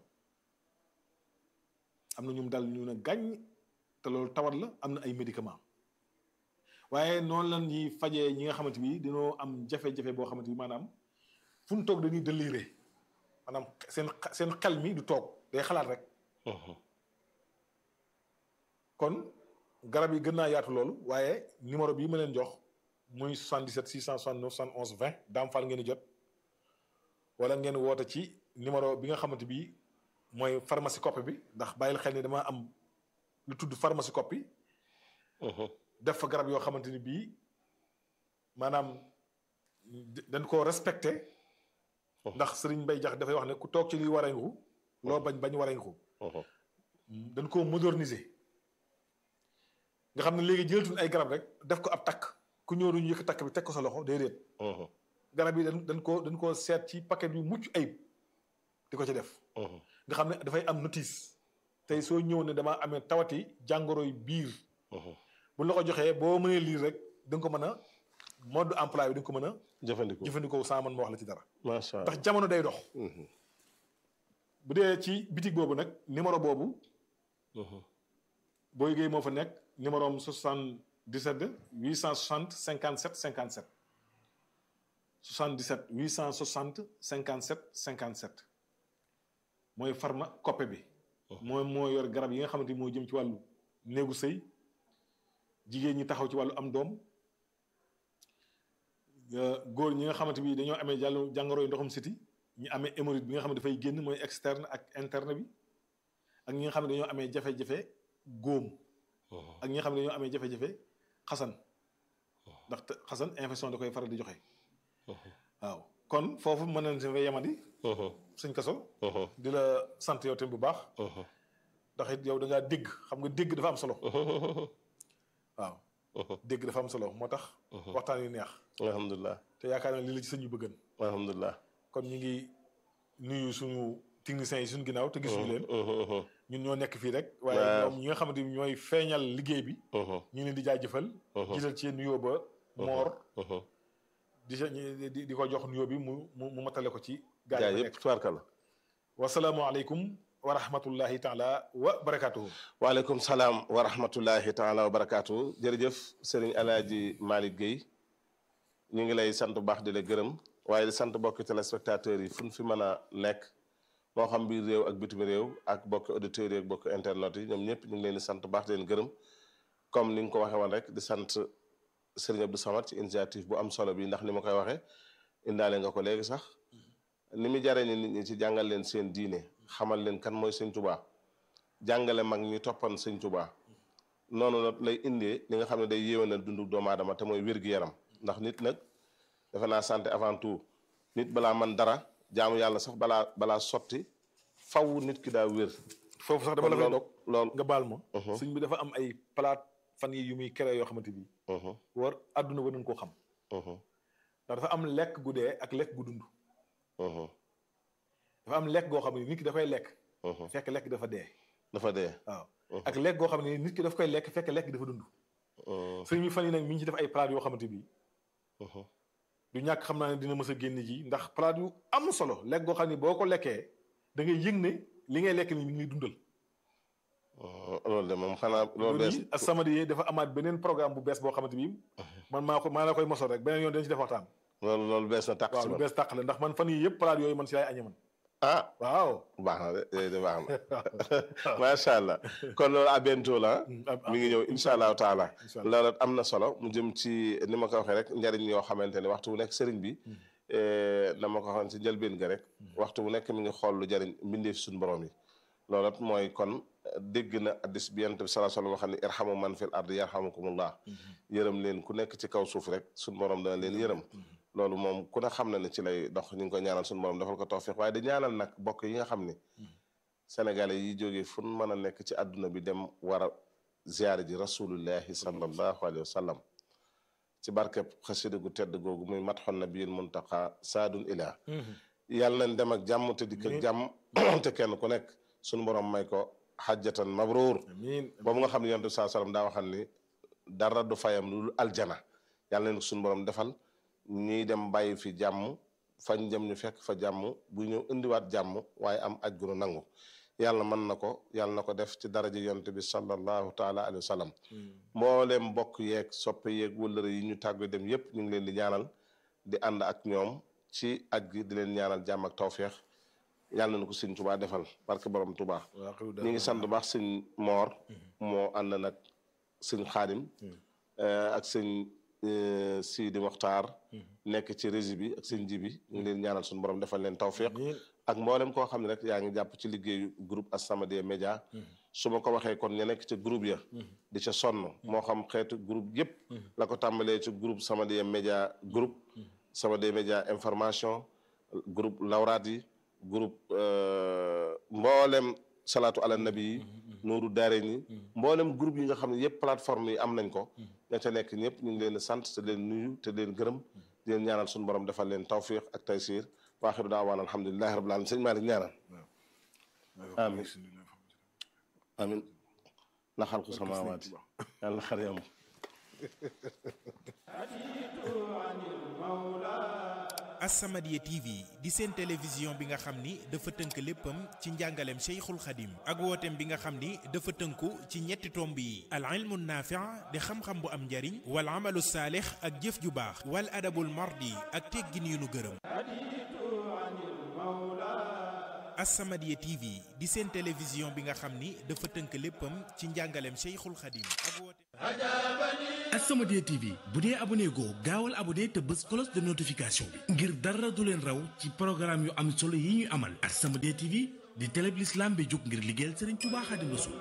am na ñum dal ñu ne gàññ te loolu tawat la am na ay médicament waaye noonu la ñuy fajee ñi nga xamante bi dañoo am jafe-jafe boo xamante bi maanaam fu ñu toog dañuy déliré maanaam seen seen xel mi du toog day xalaat rek mhm. kon garab yi gën naa yaatu loolu waaye numéro bii ma leen jox muy 77 669 71 20 daam fal ngeen di jot wala ngeen woote ci numéro bi nga xamante bi mooy pharmacie copie bi ndax bàyyil xel ni dama am lu tudd pharmacie copie Mhm, def fa garab yoo xamante ni bii maanaam dañ koo respecté ndax Serigne Mbaye Jax dafay wax ne ku toog ci li wareñku loo bañ bañ wareñku mhm, dañ koo moderniser nga xam ne léegi jëlatuñ ay garab rek def ko ab takk ku ñëw duñu yëkk takk bi teg ko sa loxo déedéet mhm, garab yi dañ dañ koo dañ koo seet ci paquet yu mucc ayib di ko ci def mhm, nga xam ne dafay am notice tey soo ñëw ne damaa amee tawati jàngoro yu biir mhm. bu la ko joxee boo mënee lire rek da nga ko mën a mode emploi bi da nga ko mën a jëfandiku jëfandikoo sans man ma wax la ci dara macha allah ndax jamono day dox Mhm, bu dee ci bitig boobu nag numéro boobu mhm, boo yëgee moo fa nekk numéro am 77 860 57 57 77 860 57 57 mooy pharma coppe bi. mooy moo yor garab yi nga xamante ni moo jëm ci wàllu néegu sëy jigéen ñi taxaw ci wàllu am doom góor ñi nga xamante bi dañoo amee jàllu jàngoro yu ndoxum siti ñi amee hémorroïde bi nga xam ne dafay génn mooy externe ak interne bi ak ñi nga xam ne dañoo amee jafe-jafe góom ak ñi nga xam ne dañoo amee jafe-jafe xasan ndax xasan infection da koy faral di joxe waaw kon foofu mën nañ si fa yemandi suñ kaso di la sant yow tamit bu baax ndax it yow da ngaa dégg xam nga dégg dafa am solo waaw dégg dafa am solo moo tax waxtaan yu neex alhamdulilah te yaakaar naa li la ci sëñ yu bëggan alhamdulilah kon ñu ngi nuyu suñu techniciens yi suñu ginnaaw te gisuñu leen ñun ñoo nekk fii rek waaye ñoom ñi nga xamante ni ñooy feeñal liggéey bi ñu leen di jaajëfal gisal ci nuyoo ba moor di di di ko jox nuyoo bi mu mu matale ko ci gaa yi yëpp tubaarkalla wasalaamualeykum wa rahmatullahi taala wa barakaatuhu waaleykum salaam wa rahmatullahi taala wa barakaatuhu jërëjëf sëriñ alaaji Malick Guèye ñu ngi lay sant bu baax di la gërëm waaye di sant bokki téléspectateurs yi fu ñu fi mën a nekk moo xam biir réew ak bitim réew ak bokki auditeurs yi ak bokki internet yi ñoom ñëpp ñu ngi leen di sant bu baax di leen gërëm comme ni nga ko waxee woon rek di sant sëriñ Abdou Samad ci initiative bu am solo bi ndax ni ma koy waxee indaale nga ko léegi sax ni mu jaree ni nit ñi ci jàngal leen seen diine xamal leen kan mooy sëñ Tuubaa jàngale mag ñi toppan sëñ Tuubaa noonu nag lay indee li nga xam ne day yéwénal dundu doomu aadama te mooy wér-gi-yaram ndax nit nag defe naa santé avant tout nit balaa man dara jaamu yàlla sax balaa balaa sotti faw nit ki daa wér. foofu sax dama la fay dog lool nga baal ma. sëñ bi dafa am ay palaat fan yi yu muy créé yoo xamante bi war àdduna ba nañ koo xam. ndax dafa am lekk gu dee ak lekk gu dund. dafa am lekk goo xam ne nit ki dafay lekk. fekk lekk dafa dee. dafa dee waaw ak lekk goo xam ne nit ki daf koy lekk fekk lekk dafa dund. sëñ bi fan yi nag mi ngi ci def ay palaat yoo xamante bi du ñàkk xam naa ne dina mës a génn ji ndax palaat yu am solo lekk goo xam ne boo ko lekkee da ngay yëg ne li ngay lekk ni mi ngi dundal. loolu de moom xanaa loolu bees As-Samadiyya dafa amaat beneen programme bu bees boo xamante bi man maa ko maa la koy mosoo rek beneen yoon dañ ci def waxtaan. loolu loolu bees na tàq waaw si lu man bees tàq la ndax man fan yii yëpp palaat yooyu man si laay añe man. ah waaw. baax na de yooyu de baax na macha allah kon loolu à bientôt la mi ngi ñëw incha allahu taala incha allah loolu am na solo mu jëm ci ni ma ko waxee rek njariñ yoo xamante ne waxtu bu nekk sëriñ bi na ma ko waxoon ci njëlbeen ga rek waxtu bu nekk mi ngi xool lu jariñ mbindeef suñu borom yi loolu it mooy kon dégg na addis bi yonent bi sallallahu alayhi wa sallam xam ne irhamu man fil ardi yarhamukumullah yërëm leen ku nekk ci kaw suuf rek suñu borom dana leen yërëm loolu moom ku ne xam na ne ci lay dox ñu ngi koy ñaanal suñu borom defal ko tawfiq waaye di ñaanal nag bokk yi nga xam ni sénégalais yi jógee fu nu mën a nekk ci àdduna bi dem war a ziyaare ji rasulullahi sallallahu alayhi wa sallam ci barkeb xasida gu tedd googu muy matxon nabiyil muntaqa saadun ila yàlla nañ dem ak jàmm te dikk ak jàmm te kenn ku nekk suñu borom may ko xajjatan mabruur amiin boobu nga xam ne yonent bi saa sallam daa waxal ni dara du fayam lu dul aljana yàlla nañ ko suñu borom defal ñuy dem bàyyi fi jàmm fañ jëm ñu fekk fa jàmm bu ñëw indiwaat jàmm waaye am aj gu nu nangu yàlla mën na ko yàlla na ko def ci daraja yonent bi sallallahu taala alayhi wa sallam mbooleem mbokk yeeg soppe yeeg wëllëre yi ñu tàggu dem yépp ñu ngi leen di ñaanal di ànd ak ñoom ci aj gi di leen ñaanal jàmm ak tawféex yàlla na ko sëñ Tuubaa defal barke borom Tuubaa ñu ngi sant bu baax sëñ Moor moo ànd nag sëñ Xaadim ak sëñ Sidi Moxtaar nekk ci régie bi ak sëñ ji bi ñu ngi leen ñaanal suñu borom defal leen tawféex ak mboolem koo xam ne rek yaa ngi jàpp ci liggéeyu groupe As-Samadiyya Média su ma ko waxee kon ña nekk ca groupe ya di ca sonn moo xam xeetu groupe yëpp la ko tàmbalee ci groupe Samadiyya Média groupe Samadiyya Média information groupe lawraat yi groupe mboolem salaatu ala nabi yi nuuru daare ni mboolem groupe yi nga xam ne yëpp plateforme yi am nañ ko ña ca nekk ñëpp ñu ngi leen di sant te leen nuyu te leen gërëm di leen ñaanal suñu borom defal leen tawfiq ak taysiir waaxiru daawaan alhamdulilahi rabbil alamin sëñ Malick ñaanal amin amin la xalqu samawaati yàlla na xar yam As-Samadiyya TV di seen télévision bi nga xam ni dafa tënk léppam ci njàngaleem Cheikhul Khadim ak wooteem bi nga xam ni dafa tënku ci ñetti tomb yi al ilmu naafi' di xam-xam bu am njariñ wal amalu saalix ak jëf ju baax wal adabul mardi ak teggin yu nu gërëm As-Samadiyya TV di seen télévision bi nga xam ni dafa tënk léppam ci njàngaleem Cheikhul Khadim ak wooteem As-Samadiyya TV bu dee abonné goo gaawal abonné te bës cloche de notification bi ngir dara du leen raw ci programme yu am solo yi ñuy amal As-Samadiyya TV di télé bi l'islam bi jóg ngir liggéeyal Serigne Touba Xaadimu Rasuul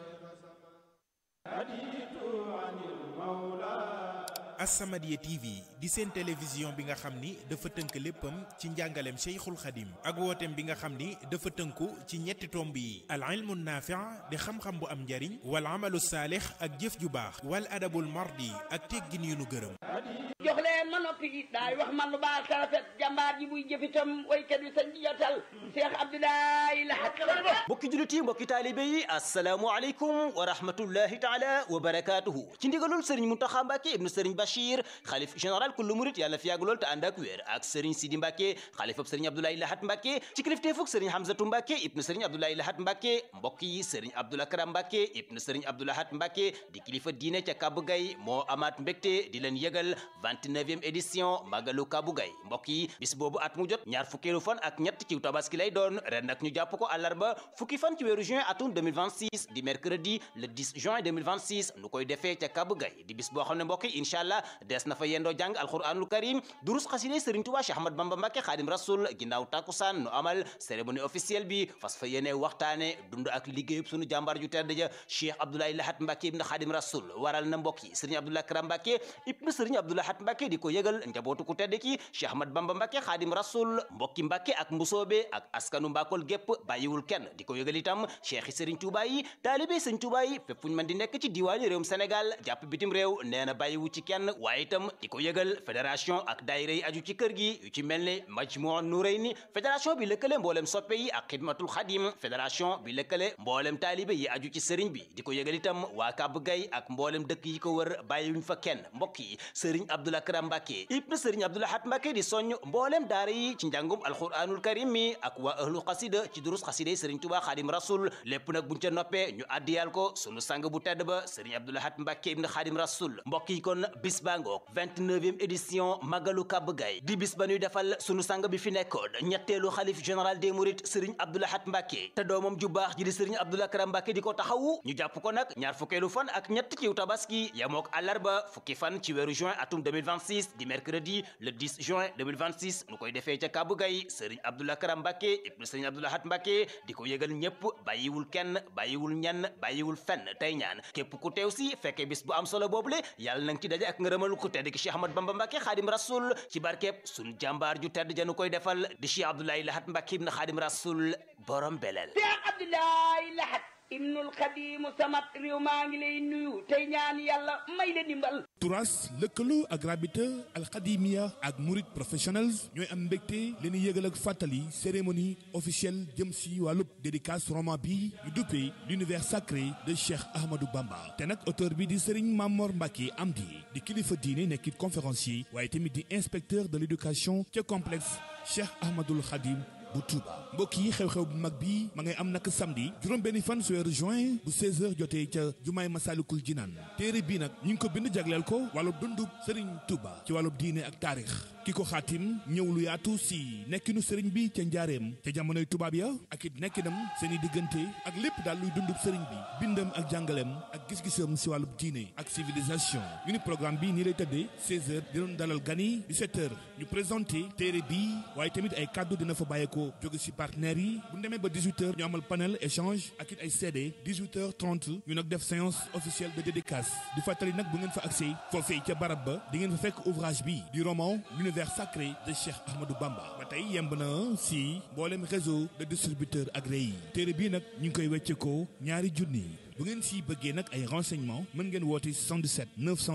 As-Samadiyya TV di seen télévision bi nga xam ni dafa tënk léppam ci njàngaleem Cheikhul Khadim ak wooteem bi nga xam ni dafa tënku ci ñetti tomb yi al ilmu naafi' di xam-xam bu am njariñ wal amalu saalix ak jëf ju baax wal adabul mardi ak teggin yu nu gërëm jox leen ma noppi daay wax man lu baax sa rafet jàmbaar ji buy jëfitam waykat bi sañ jotal Cheikh Abdoulaye Lahat mbokki jullit yi mbokki taalibe yi asalaamualeykum wa rahmatullahi taala wa barakaatuhu ci ndigalul sëriñ Muntaxa Mbàkke ibnu sëriñ Bachir xalif général kullu murit yàlla fi yàgg lool te ànd ak wér ak sëriñ Sidi Mbàkke xalifab sëriñ Abdoulaye Lahat Mbàkke ci kilifteefug sëriñ Hamzatu Mbàkke ibnu sëriñ Abdoulaye Lahat Mbàkke mbokk yi sëriñ Abdoul Akram Mbàkke ibnu sëriñ Abdou Lahat Mbàkke di kilifa diine ca Kabu Gay moo amaat mbégte di leen yëgal 29e édition Magalu Kabu Gay mbokk yi bis boobu at mu jot ñaar fukkeelu fan ak ñett ci tabaski lay doon ren nag ñu jàpp ko àllarba fukki fan ci weeru juin atum 2026 di mercredi le 10 juin 2026 nu koy defee ca Kabu Gay di bis boo xam ne mbokk yi incha allah des na fa yendoo jàng alquranul karim durus xaside Serigne Touba Cheikh Ahmad Bamba Mbacke Xaadim Rasul ginnaaw takkusaan nu amal cérémonie officielle bi fas fa yéene waxtaane dund ak liggéeyub sunu jàmbaar ju tedd ja Cheikh Abdoulaye Lahat Mbacke ibn Xaadim Rasul waral na mbokk yi Serigne Abdoulaye Karam Mbacke ibn Serigne Abdoulaye Lahat Mbacke di ko yëgal njabootu ku tedd ki Cheikh Ahmad Bamba Mbacke Xaadim Rasul mbokki Mbacke ak mbusoobe ak askanu Mbakol gépp bàyyiwul kenn di ko yëgal itam Cheikh yi Serigne Touba yi taalibe Serigne Touba yi fépp fu ñu mën di nekk ci diwaani réewum Sénégal jàpp bitim réew nee na bàyyiwu ci kenn waaye itam di ko yëgal fédération ak daayira yi aju ci kër gi yu ci mel ne Majmuu Nurayni fédération bi lëkkale mboolem soppe yi ak xidmatul xadim fédération bi lëkkale mboolem taalibe yi aju ci sëriñ bi di ko yëgal itam waa Kàbb Gay ak mboolem dëkk yi ko wër bàyyiwuñ fa kenn mbokk yi sëriñ Abdoul Akram Mbàkke ibn sëriñ Abdoul Lahat Mbàkke di soññ mboolem daara yi ci njàngum alquranul karim mi ak waa ahlu xasida ci durus xasida yi sëriñ Tuubaa Xaadim Rasul lépp nag buñ ca noppee ñu addiyal ko sunu sang bu tedd ba sëriñ Abdoul Lahat Mbàkke ibn Xaadim Rasul mbokk yi kon bis baa ngoog 29e édition Magalu Kàbb Gay di bis ba ñuy defal sunu sang bi fi nekkoon ñetteelu xalif général des mourides sëriñ Abdoul Lahat Mbàkke te doomam ju baax ji di sëriñ Abdoul Akram Mbàkke di ko taxawu ñu jàpp ko nag ñaar fukkeelu fan ak ñett ciw tabaski yamook àllarba fukki fan ci weeru juin atum 2026 di mercredi le 10 juin 2026 nu koy defee ca Kàbb Gay sëriñ Abdoul Akram Mbàkke ibnu sëriñ Abdoul Lahat Mbàkke di ko yëgal ñépp bàyyiwul kenn bàyyiwul ñenn bàyyiwul fenn tey ñaan képp ku teew si fekkee bis bu am solo boobule yàlla nang ci daje ak ngërëmal ku tedd ki Cheikh Ahmad Bamba Mbàkke Xaadim Rasul ci barkeeb sun jàmbaar ju tedd janu koy defal di Cheikh Abdoulaye Lahat Mbàkke ibnu Xaadim Rasul borom belel Cheikh Abdoulaye Lahat ibnul Xadimu samat réew maa ngi lay nuyu tey ñaan yàlla may la dimbal turas lëkkaloo ak rabita alxadimia ak murid professionnels ñooy am mbégte leen yëgal ak fàttali cérémonie officielle jëm si wàllub dédicace roman bi ñu duppee l'univers sacré de Cheikh Ahmadou Bamba te nag auteur bi di Serigne Mamor Mbacke Amdi di kilifa diine nekkit conférencier waaye tamit di inspecteur de l'éducation ca complexe Cheikh Ahmadoul Khadim bu Touba mbokk yi xew-xew bu mag bi ma ngay am nag samedi juróom benn fan su weeru juin bu 16h jotee ca jumaay Masalikul Jinaan téere bii nag ñu ngi ko bind jagleel ko wàllub dundub Serigne Touba ci wàllub diine ak taarix ki ko xaatim ñëw lu yaatu si nekkinu sëriñ bi ca njaareem ca jamonoy tubaab ya ak it nekkinam seeni diggante ak lépp daal luy dundub sëriñ bi bindam ak jàngaleem ak gis-gisam si wàllub diine ak civilisation ñu ni programme bi nii lay tëddee 16h di doon dalal gan yi 17h ñu présenté téere bi waaye tamit ay kàddu dina fa bàyyeekoo jóge si partenaires yi bu ñu demee ba 18h ñu amal panel échange ak it ay CD 18h30 ñu nag def séance officielle de dédicace di fàttali nag bu ngeen fa accès foofee ca barab ba di ngeen fa fekk ouvrage bi du roman l'univers sacré de Cheikh Ahmadou Bamba ba tey yemb na si mboolem réseau de distributeurs agréés yi téere bii nag ñu ngi koy wecceekoo ñaari junni bu ngeen si bëggee nag ay renseignements mën ngeen woote 77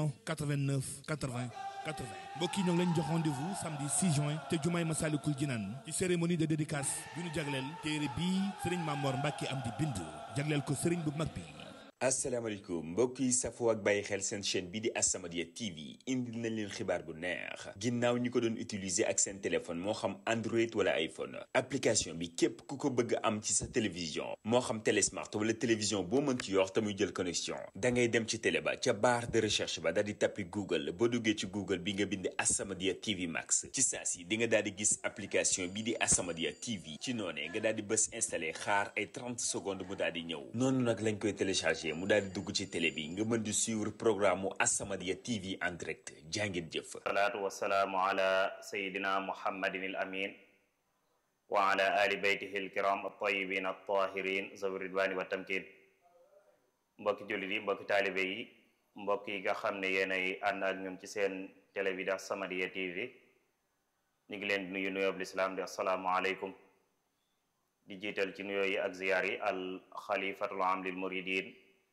989 80 80 mbokk yi ñoo ngi leen jox rendez-vous samedi 6 juin te jumaay Masalikul Jinaan ci cérémonie de dédicace bi ñu jagleel téere bii Serigne Mamor Mbacke am di bind jagleel ko Serigne bu mag bi. asalaamaaleykum mbokk yi safoo ak bàyyi xel seen chaîne bi di As-Samadiyya TV indil nañ leen xibaar bu neex ginnaaw ñi ko doon utiliser ak seen téléphone moo xam Android wala iPhone application bi képp ku ko bëgg am ci sa télévision moo xam télé smart wala télévision boo mën ci yor te muy jël connexion da ngay dem ci télé ba ca barre de recherche ba daal di tappi Google boo duggee ci Google bi nga bind As-Samadiyya TV Max ci saa si di nga daal di gis application bi di As-Samadiyya TV ci noonee nga daal di bës installé xaar ay 30 secondes mu daal di ñëw noonu nag lañ koy téléchargé branché mu daal di dugg ci télé bi nga mën di suivre programme mu As-Samadiyya TV en direct jàngeen jëf salaatu wasalaamu ala sayidina muhammadin al amin wa ala ali beytihi alkiram altayibin altahirin zawi ridwani wa tamkin mbokki jullit yi mbokki taalibe yi mbokk yi nga xam ne yéenay ànd ak ñun ci seen télé bi di As-Samadiyya TV ñu ngi leen di nuyu nuyoob lislaam di assalaamu aleykum di jiital ci nuyoo yi ak ziyaar yi al xalifatul am lil muridin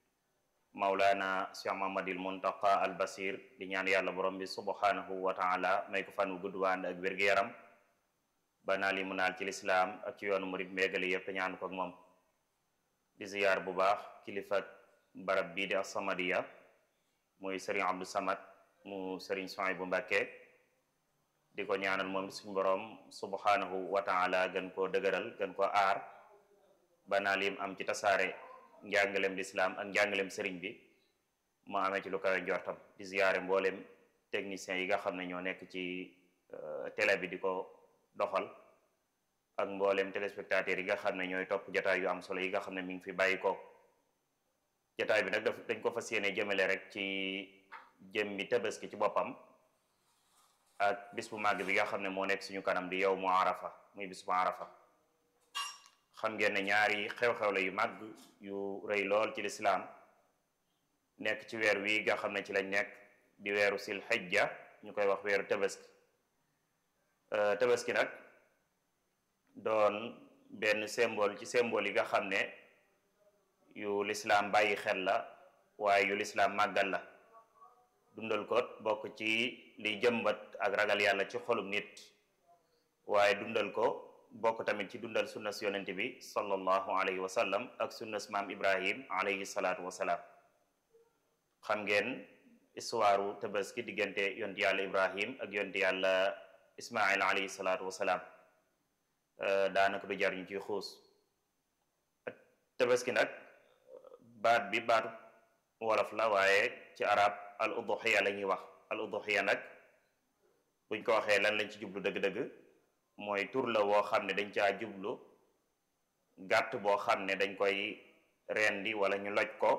maulana cheikh mahamadil muntaqa al basir di ñaan yàlla borom bi subhanahu wa taala may ko fan wu gudd wànd ak wér-gu-yaram ba naal yi mu naal ci lislaam ak ci yoonu murid méegali yëpp ñaan ko ak moom di ziyaar bu baax kilifa barab bii di As-Samadiyya muy sëriñ Abdou Samad mu sëriñ Suhaybu Mbàkke di ko ñaanal moom suñ borom subhanahu wa taala gën koo dëgëral gën koo aar ba naa lim am ci tasaare njàngalem lislaam ak njàngalem sëriñ bi mu amee ci lu kawe njortam di ziyaare mboolem techniciens yi nga xam ne ñoo nekk ci télé bi di ko doxal ak mboolem téléspectateurs yi nga xam ne ñooy topp jataay yu am solo yi nga xam ne mi ngi fi bàyyi ko jataay bi nag daf dañ ko fas yéene jëmale rek ci jëmmi tabaski ci boppam ak bis bu màgg bi nga xam ne moo nekk suñu kanam di yow mu arafa muy bis bu arafa xam ngeen ne ñaari xew-xew la yu màgg yu rëy lool ci lislaam nekk ci weer wi nga xam ne ci lañ nekk di weeru sil xijja ñu koy wax weeru tabaski tabaski nag doon benn symbole ci symbole yi nga xam ne yu lislaam bàyyi xel la waaye yu lislaam màggal la dundal ko bokk ci liy jëmbat ak ragal yàlla ci xolum nit waaye dundal ko bokk tamit ci dundal sunnas yonente bi sallallahu alayhi wa sallam ak sunnas maam ibrahim alayhi salaatu wasalaam xam ngeen histoire tabaski diggante yonti yàlla ibrahim ak yonti yàlla ismail alayhi salaatu wasalaam daanaka du jar ñu ciy xuus tabaski nag baat bi baatu wolof la waaye ci arab al uduxiya la ñuy wax al uduxiya nag buñ ko waxee lan lañ ci jublu dëgg-dëgg mooy tur la woo xam ne dañ caa jublu gàtt boo xam ne dañ koy rendi wala ñu loj ko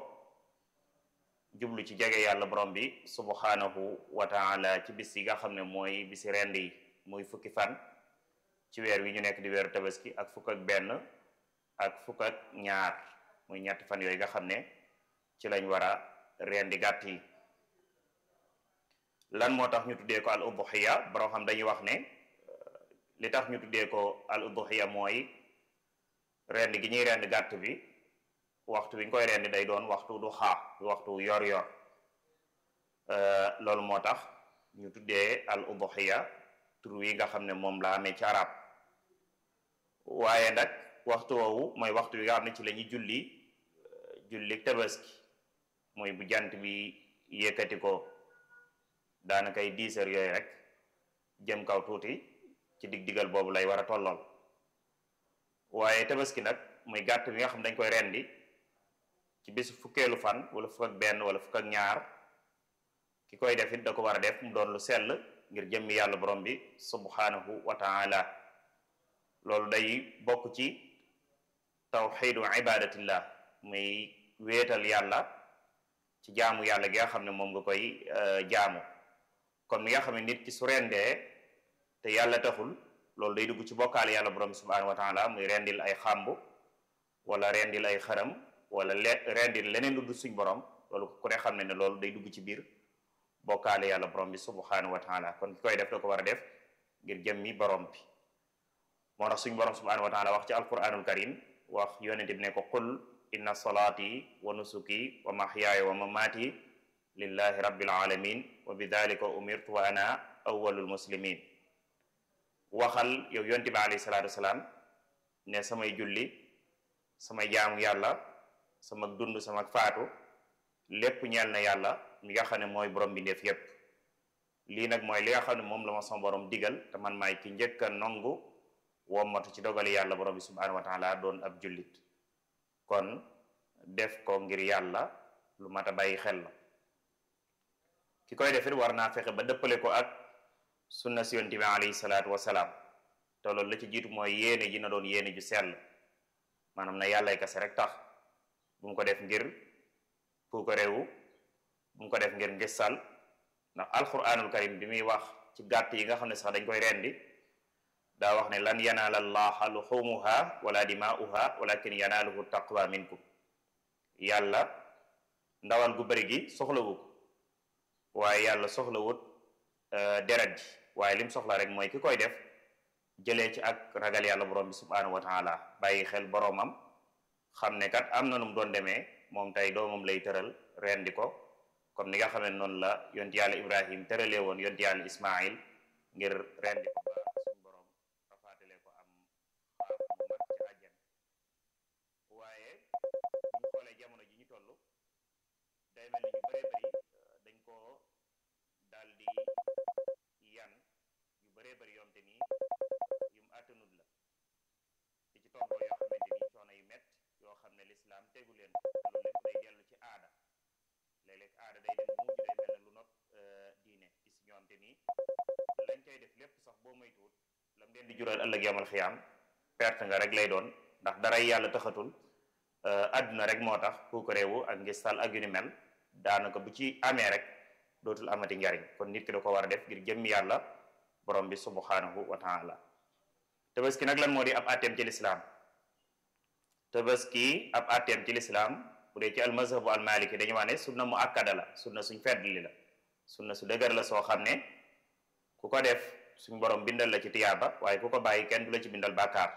jublu ci jege yàlla borom bi subhanahu wa taala ci bis yi nga xam ne mooy bisi rendi yi muy fukki fan ci weer wi ñu nekk di weeru tabaski ak fukk ak benn ak fukk ak ñaar muy ñetti fan yooyu nga xam ne ci lañ war a rendi gàtt yi lan moo tax ñu tuddee ko al udhiya borom xam dañuy wax ne li tax ñu tuddee ko al udhiya mooy rend gi ñuy rend gàtt bi waxtu wi ñu koy rendi day doon waxtu du xaa waxtu yor yor loolu moo tax ñu tuddee al udhiya tur wi nga xam ne moom la amee ci arab waaye nag waxtu woowu mooy waxtu wi nga xam ne ci la ñuy julli julli tabaski mooy bu jant bi yëkkati ko daanaka ay dix heures yooyu rek jëm kaw tuuti ci dig digal boobu lay war a tollool waaye tabaski nag muy gàtt bi nga xam dañ koy rendi ci bisu fukkeelu fan wala fukk ak benn wala fukk ak ñaar ki koy def it da ko war a def mu doon lu sell ngir jëmmi yàlla borom bi subhanahu wa taala loolu day bokk ci tawxidu ibadatillah muy wéetal yàlla ci jaamu yàlla gi nga xam ne moom nga koy jaamu kon mi nga xam ne nit ki su rendee te yàlla taxul loolu day dugg ci bokkaale yàlla borom bi subhanahu wa taala muy rendil ay xàmb wala rendil ay xaram wala le rendil leneen lu dul suñ borom loolu ku ne xam ne ne loolu day dugg ci biir bokkaale yàlla borom bi subhanahu wa taala kon ki koy def da ko war a def ngir jëmmi borom bi moo tax suñ borom subhanahu wa taala wax ci alquranul karim wax yonente bi ne ko qul inna salaati wa nusuki wa mahyaaya wa mamaati lillahi rabbil alamin wa bidalika umirtu wa ana awwalul muslimin waxal yow yonte bi alayhi salaatu wasalaam ne samay julli samay jaamu yàlla sama dund sama faatu lépp ñeel na yàlla mi nga xam ne mooy borom bi def yépp lii nag mooy li nga xam ne moom la ma sama borom digal te man maay ki njëkk a nongu wommatu ci dogali yàlla borom bi subhanahu wa taala doon ab jullit kon def ko ngir yàlla lu mat a bàyyi xel la ki koy defit war naa fexe ba dëppale ko ak sunna si yonent bi alayhi salaatu wasalaam te loolu la ci jiitu mooy yéene ji na doon yéene ju sell maanaam na yàllay kase rek tax bu mu ko def ngir ku ko réewu bu mu ko def ngir ngistal ndax alquranul karim bi muy wax ci gàtt yi nga xam ne sax dañ koy rendi daa wax ne lan yanaala allaha luxumuha wala dimaa'uha walakin yanaaluhu taqwa minkum yàlla ndawal gu bëri gi soxlawu ko waaye yàlla soxlawut deret ji waaye lim soxla rek mooy ki koy def jëlee ci ak ragal yàlla borom bi subhanahu wa taala bàyyi xel boromam xam ne kat am na nu mu doon demee moom tey doomam lay tëral rendi ko comme ni nga xam ne noonu la yonti yàlla ibrahim tëralee woon yonti yàlla ismail ngir rendi ko ba suñu borom rafaatale ko am xaaf bu mat ci àjjan waaye bu ñu xoolee jamono ji ñu toll day mel ni ñu bëree bëri dañ koo daal di yan yu bëree bëri yoom te nii yum àttanut la di ci toggoo yoo xamante ni coono yu mett yoo xam ne lislaam tegu leen loolu lépp day dellu ci aada léeg-léeg aada day dem bu mujj day mel ne lu not diine gis ñoom te nii lañ koy def lépp sax boo moytuwut lam leen di jural ëllëg yamal xiyaam perte nga rek lay doon ndax daray yàlla taxatul àdduna rek moo tax ku ko réewu ak ngistal ak yu ni mel daanaka bu ci amee rek dootul amati njariñ kon nit ki da ko war a def ngir jëmmi yàlla borom bi subhanahu wa taala tabaski nag lan moo di ab atteem ci lislaam tabaski ab atteem ci lislaam bu dee ci almazhabu almaliki dañu wax ne sunna mu akkada la sunna suñ feddli la sunna su dëgër la soo xam ne ku ko def suñ borom bindal la ci tiyaaba waaye ku ko bàyyi kenn du la ci bindal bàkkaar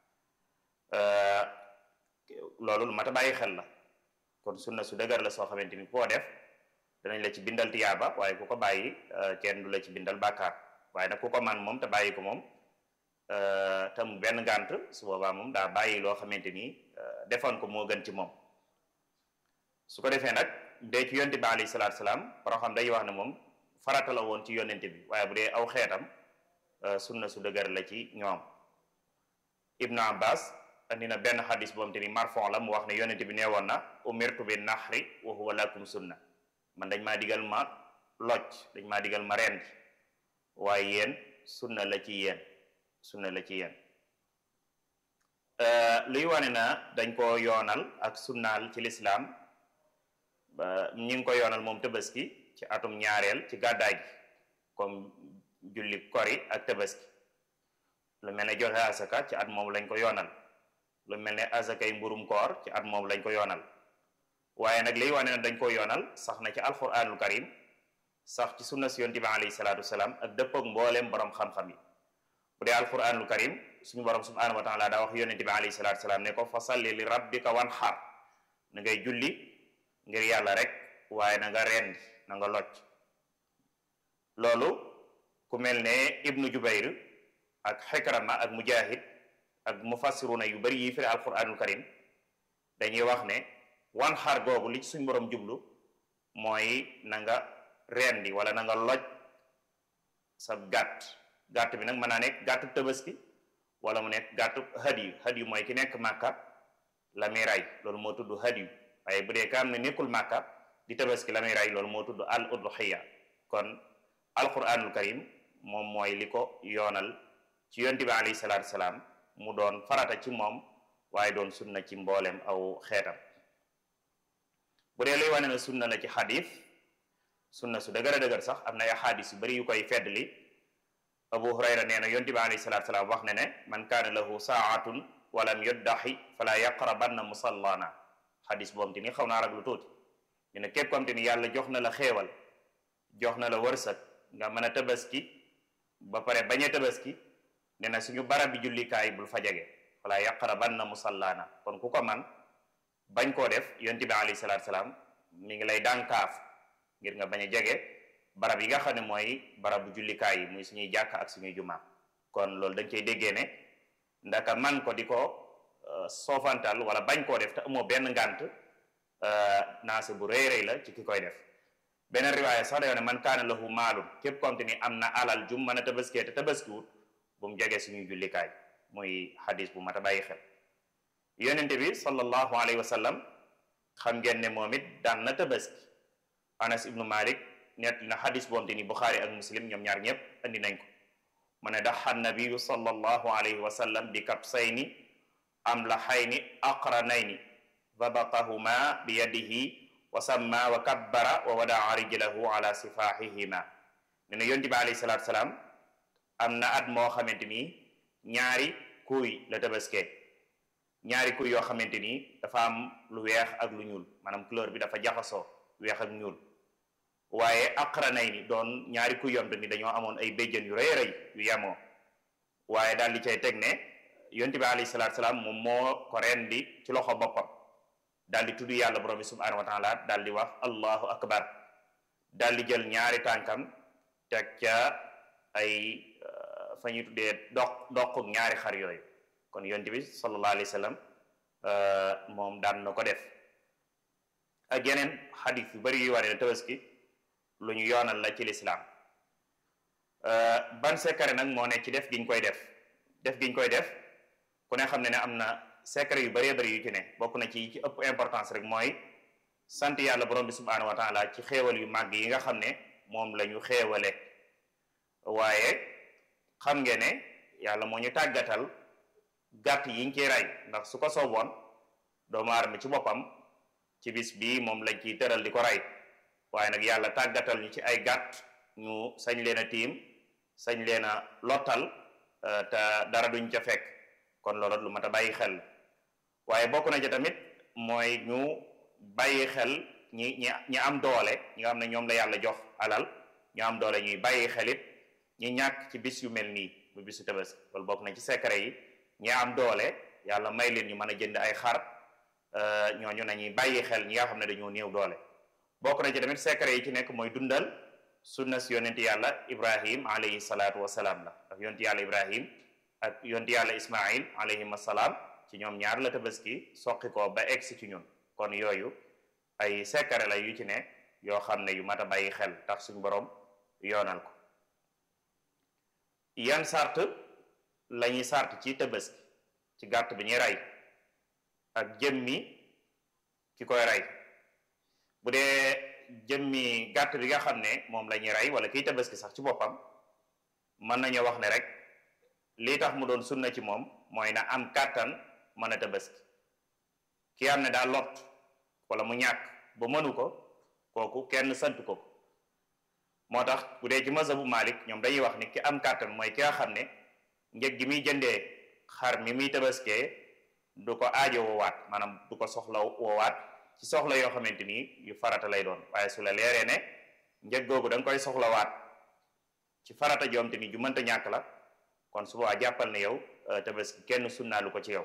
loolu lu mat a bàyyi xel la kon sunna su dëgër la soo xamante ni koo def danañ la ci bindal tiyaaba waaye ku ko bàyyi kenn du la ci bindal bàkkaar waaye nag ku ko man moom te bàyyi ko moom te mu benn gànt su boobaa moom daa bàyyi loo xamante ni defoon ko moo gën ci moom su ko defee nag dee ci yonte bi alayhi salaatu salaam par xam day wax ne moom farata la woon ci yonente bi waaye bu dee aw xeetam sunna su dëgër la ci ñoom ibnu abbas andi na benn xadis boom te ni marfon la mu wax ne yonente bi nee woon na umirtu bi naxri wa huwa lakum sunna man dañ maa digal ma loj dañ maa digal ma rendi waaye yéen sunna la ci yéen sunna la ci yéen luy wane na dañ ko yoonal ak sunnaal ci lislaam ñi ngi ko yoonal moom tabaski ci atum ñaareel ci gàddaay gi comme julli kori ak tabaski lu mel ne joxe asaka ci at moom lañ ko yoonal lu mel ne asakay mburum koor ci at moom lañ ko yoonal waaye nag liy wane na dañ ko yoonal sax na ci alquranul karim sax ci sunna si yonent bi alayhi salaatu wasalaam ak dëppoog mbooleem borom xam-xam yi bu dee alquranul karim suñu borom subhanahu wa taala daa wax yonent bi alayhi salaatu wasalaam ne ko fa salli li rabbika wan xar na ngay julli ngir yàlla rek waaye na nga rendi na nga locc loolu ku mel ne ibnu jubayr ak xikrama ak mujahid ak mufassiruna yu bari yi firi alquranul karim dañuy wax ne wan xar googu li ci suñ borom jublu mooy na nga rendi wala na nga loj sa gàtt gàtt bi nag mën naa nekk gàttu tabaski wala mu nekk gàttu hadiyu hadiyu mooy ki nekk màkka la muy ray loolu moo tudd hadiyu waaye bu dee ka am ne nekkul màkka di tabaski la muy ray loolu moo tudd al udhiya kon alquranul karim moom mooy li ko yoonal ci yonti bi alayhi salaatu salaam mu doon farata ci moom waaye doon sunna ci mboolem aw xeetam bu dee luy wane na sunna la ci xadis sunna su dëgër a dëgër sax am na ay xadis yu bari yu koy feddli abu hurayra nee na yonti bi alayhi salaatu salaam wax ne ne man kaana lahu saatun walam yuddaxi fala yaqrabanna musallana xadis boobu te ni xaw naa rag lu tuuti ñu ne képp comme te ni yàlla jox na la xéewal jox na la wërsëg nga mën a tabaski ba pare bañ a tabaski ne na suñu barab bi jullikaay bul fa jege fala yaqrabanna musallana kon ku ko man bañ koo def yonti bi alayhi salaatu salaam mi ngi lay dànkaaf ngir nga bañ a jege barab yi nga xam ne mooy barabu jullikaay yi muy suñuy jàkk ak suñuy jumaa kon loolu dañ koy déggee ne ndaka man ko di ko soofantal wala bañ koo def te amoo benn ngànt naase bu rëy rëy la ci ki koy def beneen riwaaya sax dayo ne man kaana lahu maalum képp comme ni am na alal jum mën a tabaskee te tabaskiwut bu mu jege suñuy jullikaay muy xadis bu mat a bàyyi xel yonente bi sallallahu alayhi wa sallam xam ngeen ne moom it daan na tabaski anas ibnu malik nett na xadis boom te ni buxaari ak muslim ñoom ñaar ñëpp andi nañ ko mu ne daxa nabiyu sallallahu alayhi wa sallam bi kabsayni amlaxayni aqranayni dabaqahuma bi yadihi wa samma wa kabbara wa wadaa rijlahu ala sifahihima ne na yonti bi alayhi salaatu salaam am na at moo xamante ni ñaari kuy la tabaskee ñaari kuy yoo xamante ni dafa am lu weex ak lu ñuul maanaam couleur bi dafa jaxasoo weex ak ñuul waaye aqranay ni doon ñaari kuy yomte ni dañoo amoon ay béjjën yu rëy rëy yu yemoo waaye daal di cay teg ne yonte bi alayhi salaatu salaam moom moo ko rendi ci loxo boppam daal di tudd yàlla borom bi subhanahu wa taala daal di wax allahu akbar daal di jël ñaari tànkam teg ca ay fa ñuy tuddee doq doquk ñaari xar yooyu kon yonte bi sallallahu alayhi wa sallam moom daan na ko def ak yeneen xadis yu bari yu wane ne tabaski lu ñu yoonal la ci lislaam ban secret nag moo ne ci def giñ koy def def giñ koy def ku ne xam ne ne am na secret yu bëree bëri yu ci ne bokk na ci ci ëpp importance rek mooy sant yàlla borom bi subhanahu wa taala ci xéewal yu màgg yi nga xam ne moom la ñu xéewale waaye xam ngeen ne yàlla moo ñu tàggatal gàtt yi ñu ciy rey ndax su ko sooboon doomu aadama ci boppam ci bis bii moom lañ ciy tëral di ko rey waaye nag yàlla tàggatal ñu ci ay gàtt ñu sañ leen a tiim sañ leen a lottal te dara duñ ca fekk kon loolu lu mat a bàyyi xel waaye bokk na ci tamit mooy ñu bàyyi xel ñi ñi ñi am doole ñi nga xam ne ñoom la yàlla jox alal ñu am doole ñuy bàyyi xelit ñi ñàkk ci bis yu mel nii bu bisu tabaski loolu bokk na ci secret yi ñi am doole yàlla may leen ñu mën a jënd ay xar ñooñu nañuy bàyyi xel ñi nga xam ne dañoo néew doole bokk na ci tamit secret yi ci nekk mooy dundal sunna si yonenti yàlla ibrahim alayhi salaatu wasalaam la ndax yonenti yàlla ibrahim ak yonenti yàlla ismail alayhim assalaam ci ñoom ñaar la tabaski soqi ko ba egsi ci ñun kon yooyu ay secret la yu ci ne yoo xam ne yu mat a bàyyi xel tax suñ borom yoonal ko yan sart la ñuy sart ci tabaski ci gàtt bi ñuy rey ak jëmmi ki koy rey bu dee jëmmi gàtt bi nga xam ne moom la ñuy rey wala kiy tabaski sax ci boppam mën nañoo wax ne rek lii tax mu doon sunna ci moom mooy na am kàttan mën a tabaski ki am ne daa lot wala mu ñàkk ba mënu ko kooku kenn sant ko moo tax bu dee ci mazhabu Malik ñoom dañuy wax ni ki am kàttan mooy ki nga xam ne njëg gi muy jëndee xar mi muy tabaskee du ko aajo woowaat maanaam du ko soxla woowaat ci soxla yoo xamante ni yu farata lay doon waaye su la leeree ne njëg googu da nga koy soxlawaat ci farata joom te ni ju mënta ñàkk la kon su boobaa jàppal ne yow tabaski kenn sunnaalu ko ci yow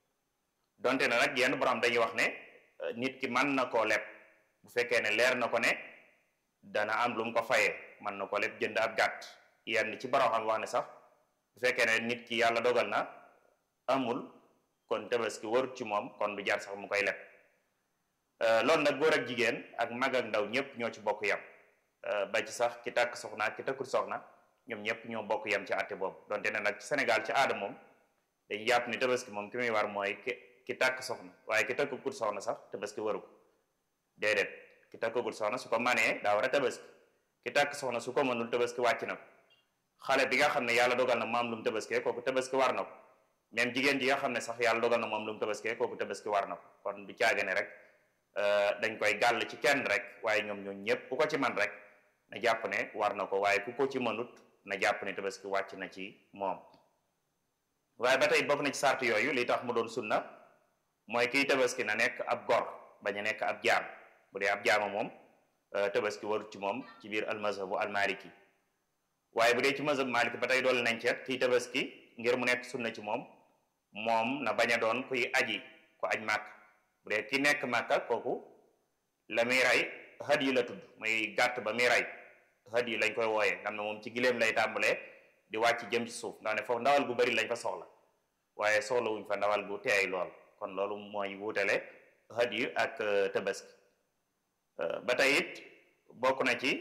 donte ne nag yenn borom dañuy wax ne nit ki mën na koo leb bu fekkee ne leer na ko ne dana am lu mu ko fayee mën na ko leb jënd ab gàtt yenn ci borom xam wax ne sax bu fekkee ne nit ki yàlla dogal na amul kon tabaski warut ci moom kon du jar sax mu koy leb loolu nag góor ak jigéen ak mag ak ndaw ñëpp ñoo ci bokk yam ba ci sax ki takk soxna ak ki takkul soxna ñoom ñëpp ñoo bokk yam ci àtte boobu donte ne nag ci Sénégal ci aada moom dañuy jàpp ni tabaski moom ki muy war mooy ki ki takk soxna waaye ki takkagul soxna sax tabaski waru ko déedéet ki takkagul soxna su ko manee daa war a tabaski ki takk soxna su ko mënul tabaski wàcc na ko xale bi nga xam ne yàlla dogal na moom lu mu tabaskee kooku tabaski war na ko même jigéen ji nga xam ne sax yàlla dogal na moom lu mu tabaskee kooku tabaski war na ko kon du caage ne rek dañ koy gàll ci kenn rek waaye ñoom ñoom ñëpp ku ko ci man rek na jàpp ne war na ko waaye ku ko ci mënut na jàpp ne tabaski wàcc na ci moom waaye ba tey bokk na ci sart yooyu li tax mu doon sunna mooy kiy tabaski na nekk ab gor bañ a nekk ab jaam bu dee ab jaama moom tabaski warut ci moom ci biir almazhabu almaliki waaye bu dee ci mazhab maliki ba tey doole nañ ceet kiy tabaski ngir mu nekk sunna ci moom moom na bañ a doon kuy aji ku aj màkk bu dee ki nekk màkka kooku la muy rey had yi la tudd muy gàtt ba muy rey had yi lañ koy wooyee xam ne moom ci gileem lay tàmbalee di wàcc jëm ci suuf ndax ne foofu ndawal gu bari lañ fa soxla waaye soxla wuñ fa ndawal gu teey lool kon loolu mooy wuutale had yi ak tabaski ba tey it bokk na ci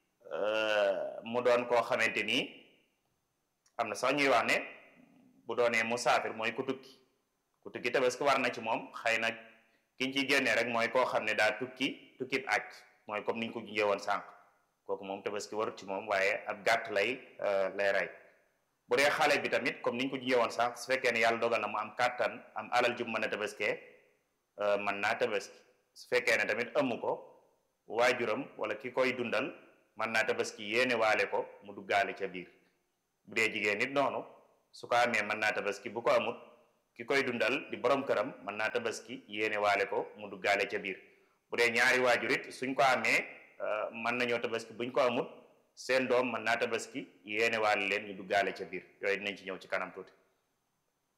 mu doon koo xamante nii am na sax ñuy wax ne bu doonee musaafir mooy ku tukki ku tukki tabaski war na ci moom xëy na kiñ ciy génnee rek mooy koo xam ne daa tukki tukkib aj mooy comme niñ ko junjee woon sànq kooku moom tabaski warut ci moom waaye ab gàtt lay lay rey bu dee xale bi tamit comme niñ ko junjee woon sànq su fekkee ne yàlla dogal na mu am kàttan am alal ju mën a tabaskee mën naa tabaski su fekkee ne tamit amu ko waajuram wala ki koy dundal mën naa tabaski yéene waale ko mu duggaale ca biir bu dee jigéen nit noonu su ko amee mën naa tabaski bu ko amut ki koy dundal di borom këram mën naa tabaski yéene waale ko mu duggaale ca biir bu dee ñaari waajur it suñ ko amee mën nañoo tabaski buñ ko amut seen doom mën naa tabaski yéene waale leen ñu duggaale ca biir yooyu dinañ ci ñëw ci kanam tuuti